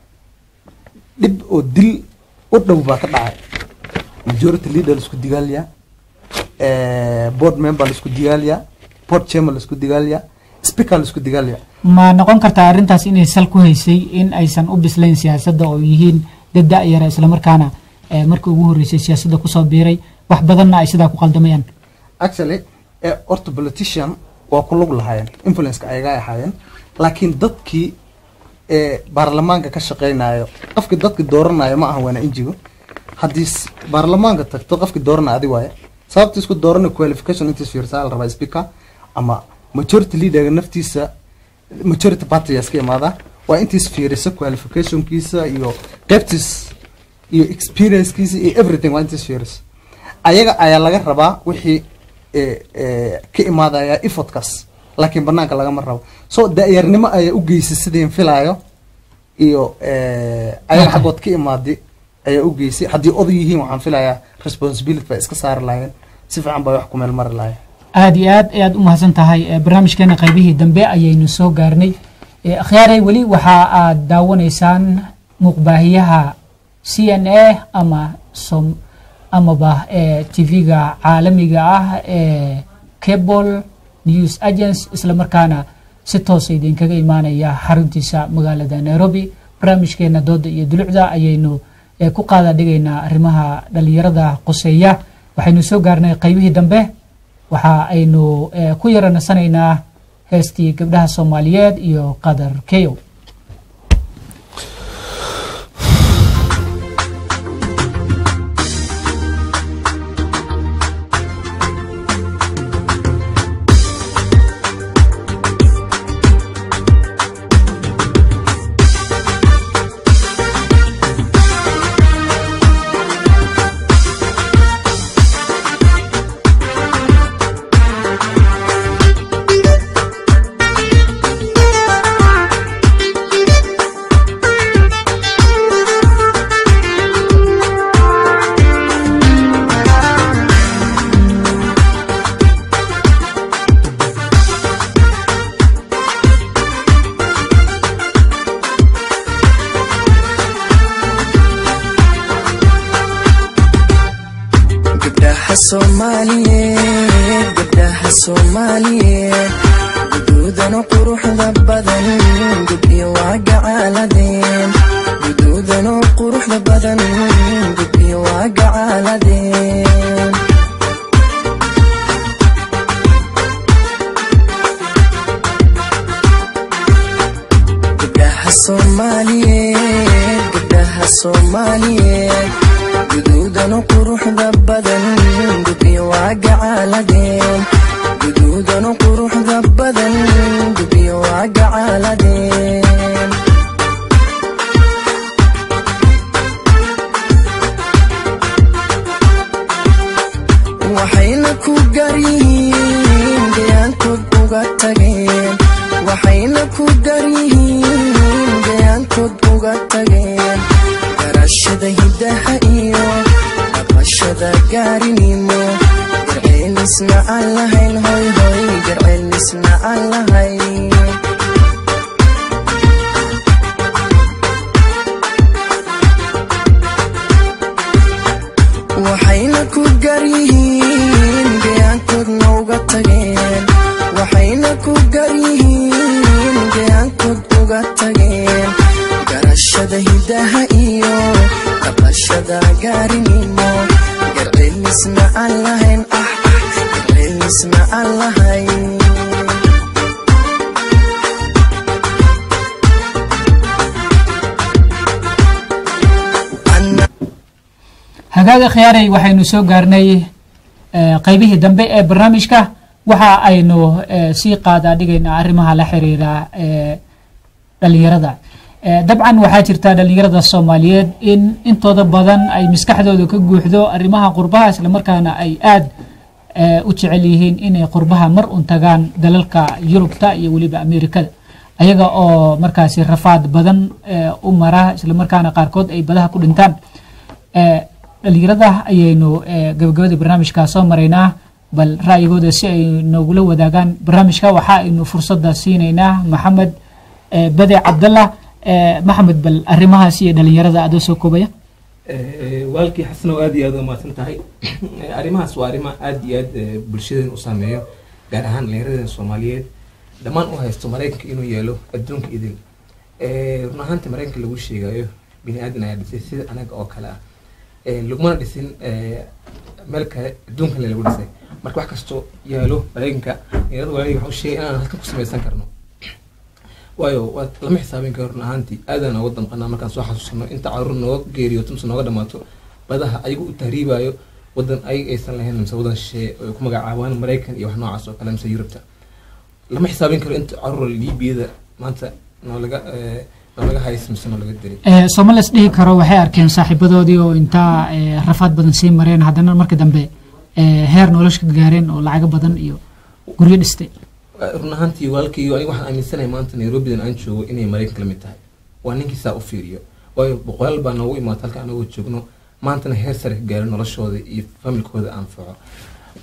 Speaker 3: dhib oo dil u dhow baa ka dhacay majority leader laisku digaaliyaa board member laisku digaaliyaa board chairman laisku digaaliyaa speaker laisku digaaliyaa
Speaker 1: ma noqon kartaa arrintaas inay sal ku haysay in aysan u bislayn siyaasadda oo yihiin dad da-yara islamarkaana eh, markii ugu horreysay siyaasadda kusoo biiray wax badanna ay sidaa ku qaldamayaan
Speaker 3: actually ee horta politician waa ku lug lahaayeen influenceka ayaga ahaayeen laakiin dadkii ee baarlamaanka ka shaqeynayo qofkii dadki dooranayo ma aha waana injigo haddii s- baarlamaanka tagto qofkii dooranaya adi waaye sababta isku doorana qualification intiis fiirsaa la rabaa speaker ama majority leaderga naftiisa majority party iska imaadaa waa intiis fiirisa qualificationkiisa iyo qeybtiis iyo experiencekiisa iyo everything waa intiis fiirisa ayaga ayaa laga rabaa wixii ee, ee, ka imaadaya effortkaas laakiin banaanka lagama rabo so da-yarnimo ayaa u geysay sideen filaayo iyo ee, ayaga xaggood ka imaadi ayaa u geysay haddii oday yihiin waxaan filayaa responsibility bay iska saari lahaayeen si fiican bay wax ku meel mari lahayn
Speaker 1: aada iyo aad ayaad u mahadsan tahay Eh, barnaamijkeena qaybihii dambe ayaynu soo gaarnay Eh, akhyaaray weli waxa aad daawanaysaan muuqbaahiyaha c n a ama som amaba eh, tv-ga caalamiga ah ee cable news agents islamarkaana si toosa idinkaga imaanaya xaruntiisa magaalada nairobi barnaamijkeena dooda iyo dulucda ayaynu eh, ku qaada dhigaynaa arrimaha dhalinyarada qoseeya waxaynu soo gaarnay qaybihii dambe waxa aynu eh, ku yara nasanaynaa heestii gabdhaha soomaaliyeed iyo qadar keyo
Speaker 7: gabdhaha soomaaliyeed gabdhaha soomaaliyeed guduudana quruxda badan gubyo waa gacaaladeen guduudana quruxda badan gubyo waa gacaaladeen gabdhaha soomaaliyeed gabdhaha soomaaliyeed guduudana quruxda badan gubyo waa gacaaladeen guduudana quruxda badan gubyo waa gacaaladeen waxayna ku garyihiin deyaankood uga tageen waxayna ku garyihiin deyaankood uga tageen garashada hiddaha iyo dhaqashada gaarinimo garceelisna aan lahayn hoy hoy garceelisna aan lahayn waxayna ku garyihiin deyaankoodna uga tageen waxayna ku garyihiin deyaankood uga tageen garashada hiddaha iyo dhaqashada gaarinimo garceelisna aan lahayn ah ah garceelisna aan lahayn Anna-
Speaker 1: hagaaga khiyaaray waxaynu soo gaarnay eh, qaybihii dambe ee barnaamijka waxa aynu eh, sii qaadaa dhigaynaa arrimaha la xiriira eh, dhalinyarada Eh, dabcan waxaa jirta dhalinyarada soomaaliyeed in intooda badan ay maskaxdooda ka guuxdo arrimaha qurbaha islamarkaana ay aad eh, u jecel yihiin inay qurbaha mar un tagaan dalalka yurubta iyo weliba amerikada ayaga oo markaasi rafaad badan eh, u mara islamarkaana qaarkood ay badaha ku dhintaan Eh, dhalinyarada ayaynu eh, gabagabada barnaamijka soo maraynaa bal ra'yigooda si ay noogula wadaagaan barnaamijka waxa aynu fursada siinaynaa maxamed eh, bade cabdallah eh, maxamed bal arrimahaas iyo dhalinyarada adoo soo koobaya
Speaker 4: Eh, waalkii xasanow aad iyo aad u mahadsan tahay Eh, arrimahaas waa arrimo aad iyo aad eh, bulshadeen u saameeyo gaar ahaan dhallinyaradeen soomaaliyeed dhammaan u haysto maraykanka inuu yeelo adduunka idil Eh, run ahaantii maraykanka lagu sheegayo bini aadan ayaa dhisay sida anaga oo kale ah Eh, lagumana dhisin eh, meel kale adduunkale lagu dhisay marka wax kastoo yaalo maraykanka dhallinyarada walaalihii waxaa u sheegay inaan halkan ku samaysan karno waayo waa lama xisaabin karo run ahaantii aadaan nooga damqanaa markaan soo xasuusano inta caruur nooga geeriyoto mise nooga dhamaato badaha ayagu u tahriibayo wadan ayaga aysan lahayn mise wadan shisheeye oo ay ku magacaabaan maraykan iyo wax noocaas oo kale mise yurubta lama xisaabin karo inta caruur liibiyada maanta noolaga eh, noolaga hays mise noolaga dilay
Speaker 1: Eh, somalis dhihi karo waxay arkeen saaxiibadoodii oo intaa eh, rafaad badan sii mareen haddana marka dambe eh, heer nolosha ka gaareen oo lacago badan iyo guryo dhistay
Speaker 4: run ahaantii walaalkayga aniga waxaan aaminsanahay maanta nairobidan aan joogo inay maraykanka la mid tahay waa ninkii saa u fiiriyo waayo boqolaal baa noogu imaata halka anagoo joogno maantana heer sare ka gaaro noloshooda iyo familkooda anfaco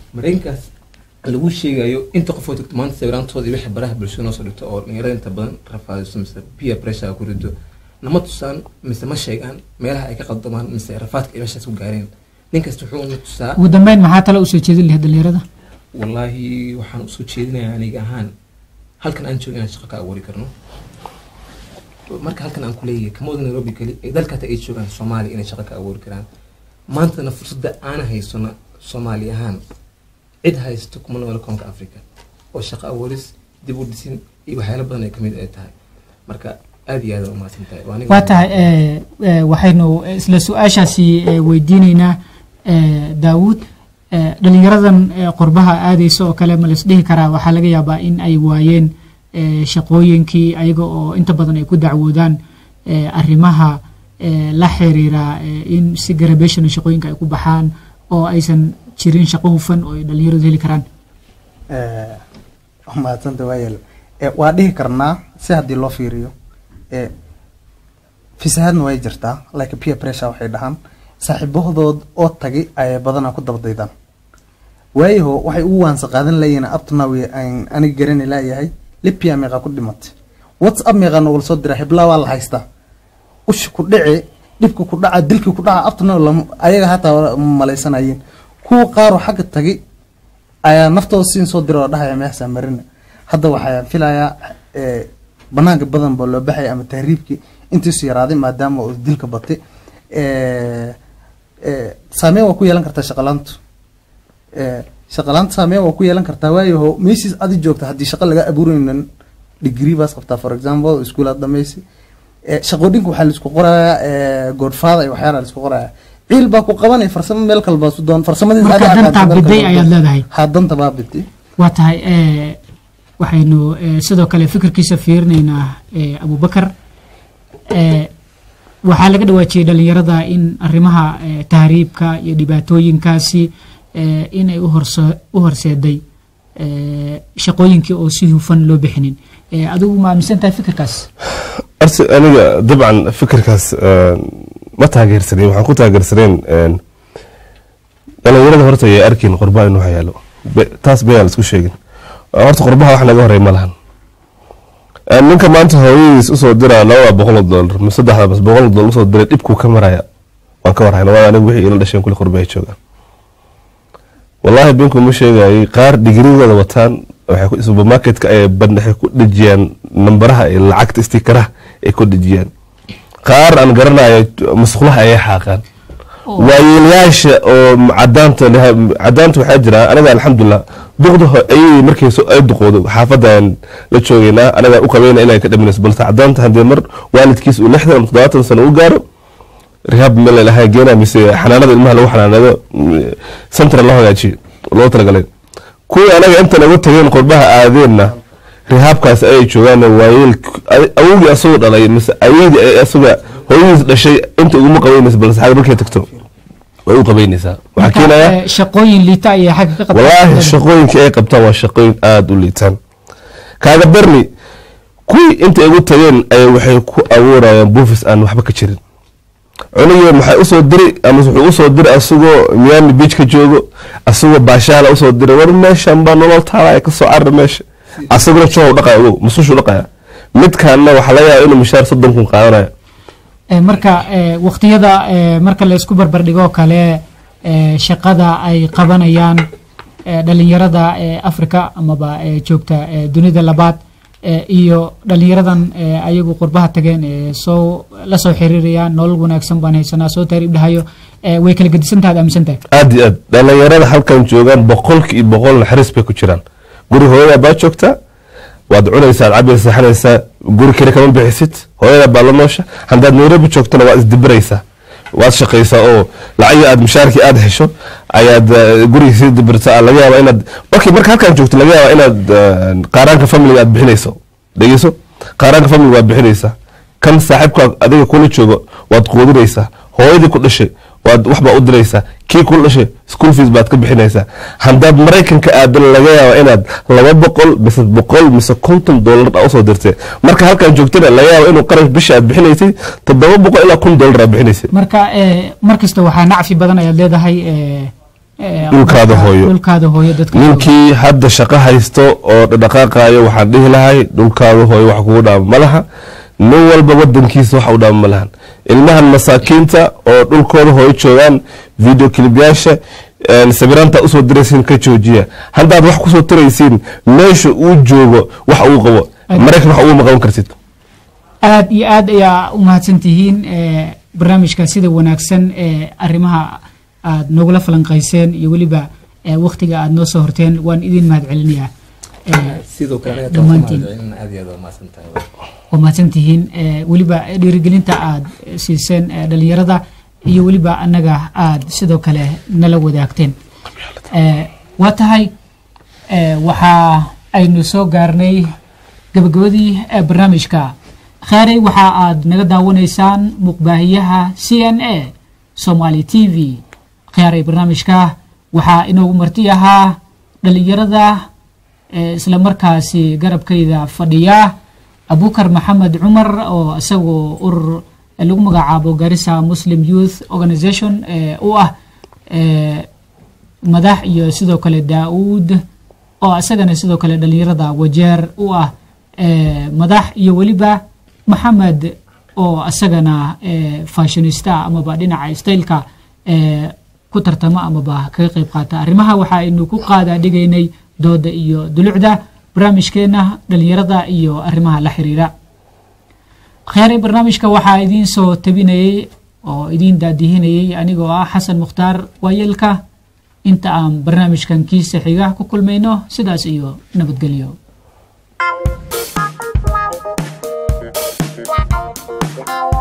Speaker 4: maraykankaas lagu sheegayo inta qof oo tagto maanta sawiraantooda iyo wixii baraha bulshada noo soo dhigto oo dhalinyarada inta badan rafaadiso mise peer pressure ku rido nama tusaan mise ma sheegaan meelaha ay ka qaldamaan mise rafaadka ay meeshaas ku gaareen nin kasta wuxuu na tusaa
Speaker 1: ugu dambeyn maxaa tale usoo jeedin lahayd dhalinyarada
Speaker 4: wallaahi waxaan usoo jeedinayaa aniga ahaan halkan aan joogo inaan shaqo ka abuuri karno marka halkan aan kuleeyahay kamooda nairobi keli ee dalka hata ay joogaan soomaaliya inay shaqo ka abuuri karaan maantana fursadda aan haysano soomaali ahaan cid haysto kuma noole koonka africa oo shaqo abuuris dib u dhisin iyo waxyaalo badan ay kamid ay tahay marka aad iyo aad aa umahadsan tahay Waa aniga-
Speaker 1: waa tahay eh, eh, waxaynu isla su-aashaasi eh, weydiineynaa eh, daawuud eh, dhalinyaradan eh, qurbaha aadeysa oo kale ma laisdhihi karaa waxaa laga yaabaa in ay waayeen eh, shaqooyinkii ayaga oo inta badan ay ku dacwoodaan eh, arrimaha eh, la xiriira eh, in si garabation shaqooyinka ay ku baxaan oo aysan jirin shaqo hufan oo ay dhalinyaradu heli karaan
Speaker 3: mahadsanta waayeel Eh, waa dhihi karnaa si haddii loo fiiriyo eh, fisahaadna way jirtaa like peer pressure waxay dhahaan saaxiibahood oo tagi ayay badanaa ku dabadaydaan waayaho waxay ugu waansa qaadan layihiin abtanaw aan aniga garani laayahay libya meeqa ku dhimatay whatsapp meeqa nogula soo dira hiblaa waa la haystaa ushi ku dhici dhibka ku dhaca dilki ku dhaca abtanaw ayaga hataa malaysanayeen kuwa qaaroo xagga tagi ayaa naftooda siin soo dira oo dhahaya meeshaa marina hadda waxaa filayaa eh, banaanka badan baa loo baxaya ama tahriibkii intiisu yaraaday maadaama uu dilka batay Eh, eh, saameyn waa ku yeelan kartaa shaqalaantu Eh, shaqalaanta saameyn waa ku yeelan kartaa waayaho meeshiis adi joogta haddii shaqo laga abuuraynin degree baas qabtaa for example iskuulaad dhamaysi Eh, shaqooyinka waxaa laisku qorayaa eh, godfather iyo waxyaala laisku qorayaa ciil baa ku qabanaya farsamo meel kalbaa su doon farsamadiis
Speaker 1: Marka
Speaker 3: adiga
Speaker 1: dantaa
Speaker 3: aqaanta meel
Speaker 1: biday
Speaker 3: kalba
Speaker 1: ayaad
Speaker 3: doon.
Speaker 1: leedahay.
Speaker 3: ha danta baa biday
Speaker 1: waa tahay eh, waxaynu eh, sidoo kale fikirkiisa fiirinaynaa eh, abubakar eh, waxaa laga dhawaajiyey dhalinyarada in arrimaha eh, tahriibka iyo dhibaatooyinkaasi eh, inay u horse- u horseeday eh, shaqooyinkii oo si hufan loo bixinin Eh, adigu ma aaminsan tahay fikirkaas
Speaker 2: arsi aniga dabcan fikirkaas een, ma taageersanin waxaan ku taageersaneen een, dhalinyarada horta ayay arkin qurbaha inuu hayaalo Be- taas bayaan isku sheegin horta qurbaha wax naga horey ma lahan Een, ninka maanta hooyadiis usoo dira labada boqol oo doolar ma saddexda bas boqol oo doolar usoo diray dhibkuu ka maraya waan ka warhayna waa aniga wixii ila dhasheen kuli qurbaha joogaan wallaahi binku ma sheegayay qaar digriigooda wataan waxay ku- supermarketka ay bandhaxay ku dhejiyaan nambaraha iyo lacagta istikaraha ay ku dhejiyaan qaar aan garanayo musqulaha ayay xaaqaan waayeelayaasha oo cadaanta leh- cadaanta waxaa jira anaga alxamdulilah duqda ho- ayay markay soo- ay duqoodo xaafadan la joogeynaa anaga u qabeyna inay ka dhaminayso balse cadaanta haddii mar waalidkiis uu lixdan ama toddobaatan sano u gaaro rehab meel lahaa geena mise xanaanada ilmaha lagu xanaanado mm, central loo hagaajiyo loo talagalay kuwii anaga intan uga tageen qurbaha aadeenna rehaabkaas ayay joogaan waayeel awogii asagoo dhalay mise ayadii ay asaga hooyadiis dhashay inta uguma qabeynaysa balse xagga markay tagto way u qabeynaysaa waxaa
Speaker 1: Marka,
Speaker 2: keenaya
Speaker 1: eh, shaqooyin liita ayay xagga ka qabtaan
Speaker 2: walaahi shaqooyinka ay qabtaan waa shaqooyin aada u liitaan kaaga darni kuwii inta igu tageen ay waxay ku abuurayaan buufis aan waxba ka jirin cunugii maxay usoo diri ama wuxuu usoo diri asagoo miami beach ka joogo asagoo baashaala usoo diri war meeshan baa nolol taalaya kasoo carra meesha asaguna joog dhaqaya ogow masuushu dhaqaya midkaanna waxaa laga yaaba inuu mishaar soddon kun qaadanayo
Speaker 1: Eh, marka eh, waqtiyada eh, marka la isku barbardhigoo kale eh, shaqada ay qabanayaan eh, dhalinyarada eh, africa amaba eh, joogta eh, dunida labaad eh, iyo dhalinyaradan eh, ayagu qurbaha tageen eh, soo la soo xiriirayaan nolol wanaagsan baan haysanaa soo taariib dhahayo eh, way kala gedisantaha ad aaminsan tahay
Speaker 2: aad iyo aad dhalinyarada halkan joogaan boqolki iyo boqol naxariis bay ku jiraan guri hooyada baa joogtaa waad cunaysaa cabaysa saxanaysaa guri kale kama bixisid hooyada baa la noosha haddaad nairobi joogtana waad isdibiraysaa waad shaqaysaa oo lacagii aad mushaarkii aad hesho ayaad eh, guriga sii dibirtaa laga yaaba inaad markii marka halkan joogto laga yaaba inaad eh, qaaraanka familiga aad bixinayso dhegeyso qaaraanka familiga waad bixinaysaa kan saaxiibka adiga kula joogo waad quudinaysaa hooyadii ku dhashay waad waxbaa u diraysaa kii kula dhashay school fees baad ka bixinaysaa haddaad maraykanka aadan laga yaaba inaad laba boqol mise boqol mise konton doolar aa usoo dirtay marka halkan joogtana laga yaaba inuu qarash bisha aad bixinaysay toddoba boqol ilaa kun doolar aad bixinaysay
Speaker 1: marka eh, mar kasta waxaa nacfi badan ayaad leedahay eh, eh,
Speaker 2: Dhulkaada hooyo.
Speaker 1: dhulkaada hooyo dadka jooga.
Speaker 2: ninkii hadda shaqo haysto oo dhaqaaqayo waxaan dhihi lahay dhulkaada hooyo wax kugu dhaama ma laha nin walba wadankiisa wax u dhaama ma lahan ilmahan masaakiinta oo dhulkooda hooyo joogaan video clipyaasha een, sawiraanta usoo diraysiin ka joojiya haddaad wax kusoo tiraysiin meesha uu joogo wax uu qabo maraykan wax uguma qaban kartid
Speaker 1: aad iyo aad ayaa u mahadsan tihiin eh, barnaamijka sida wanaagsan ee arrimaha aad noogula falanqayseen iyo weliba eh, wakhtiga aad noo soo horteen waan idin mahad celinayaa Eh,
Speaker 4: sidoo kale anaga
Speaker 1: dhammaantiin.
Speaker 4: tawaxumaadcelin aad iyo aad waa mahadsan tahay
Speaker 1: waa mahadsan tihiin Eh, weliba dhiirigelinta aad siiseen eh, dhalinyarada iyo weliba annaga aad sidoo kale nala wadaagteen Eh, waa tahay eh, waxaa aynu soo gaarnay gabagabadii eh, barnaamijka khaarey waxa aad naga daawanaysaan muuqbaahiyaha c n a somali t v khaaray barnaamijka waxaa inoogu marti ahaa dhalinyarada eh, isla markaasi garabkayda fadhiya abukar maxamed cumar oo isagoo urur eh, lagu magacaabo garissa muslim youth organization eh, u ah eh, madax iyo sidoo kale daauud oo isagana sidoo kale dhalinyarada wajeer u ah eh, madax iyo weliba maxamed oo isagana eh, fashionista amaba dhinaca styleka eh, ku tartama amaba kaga qayb qaata arrimaha waxa aynu ku qaada dhigaynay dooda iyo dulucda barnaamijkeena dhalinyarada iyo arrimaha la xiriira kheyray barnaamijka waxaa idiin soo tabinayay oo idiin daadihinayay anigoo ah xasan mukhtaar waayeelka inta aan barnaamijkan kiisa xiga ku kulmayno sidaas iyo nabadgelyo
Speaker 6: Wow.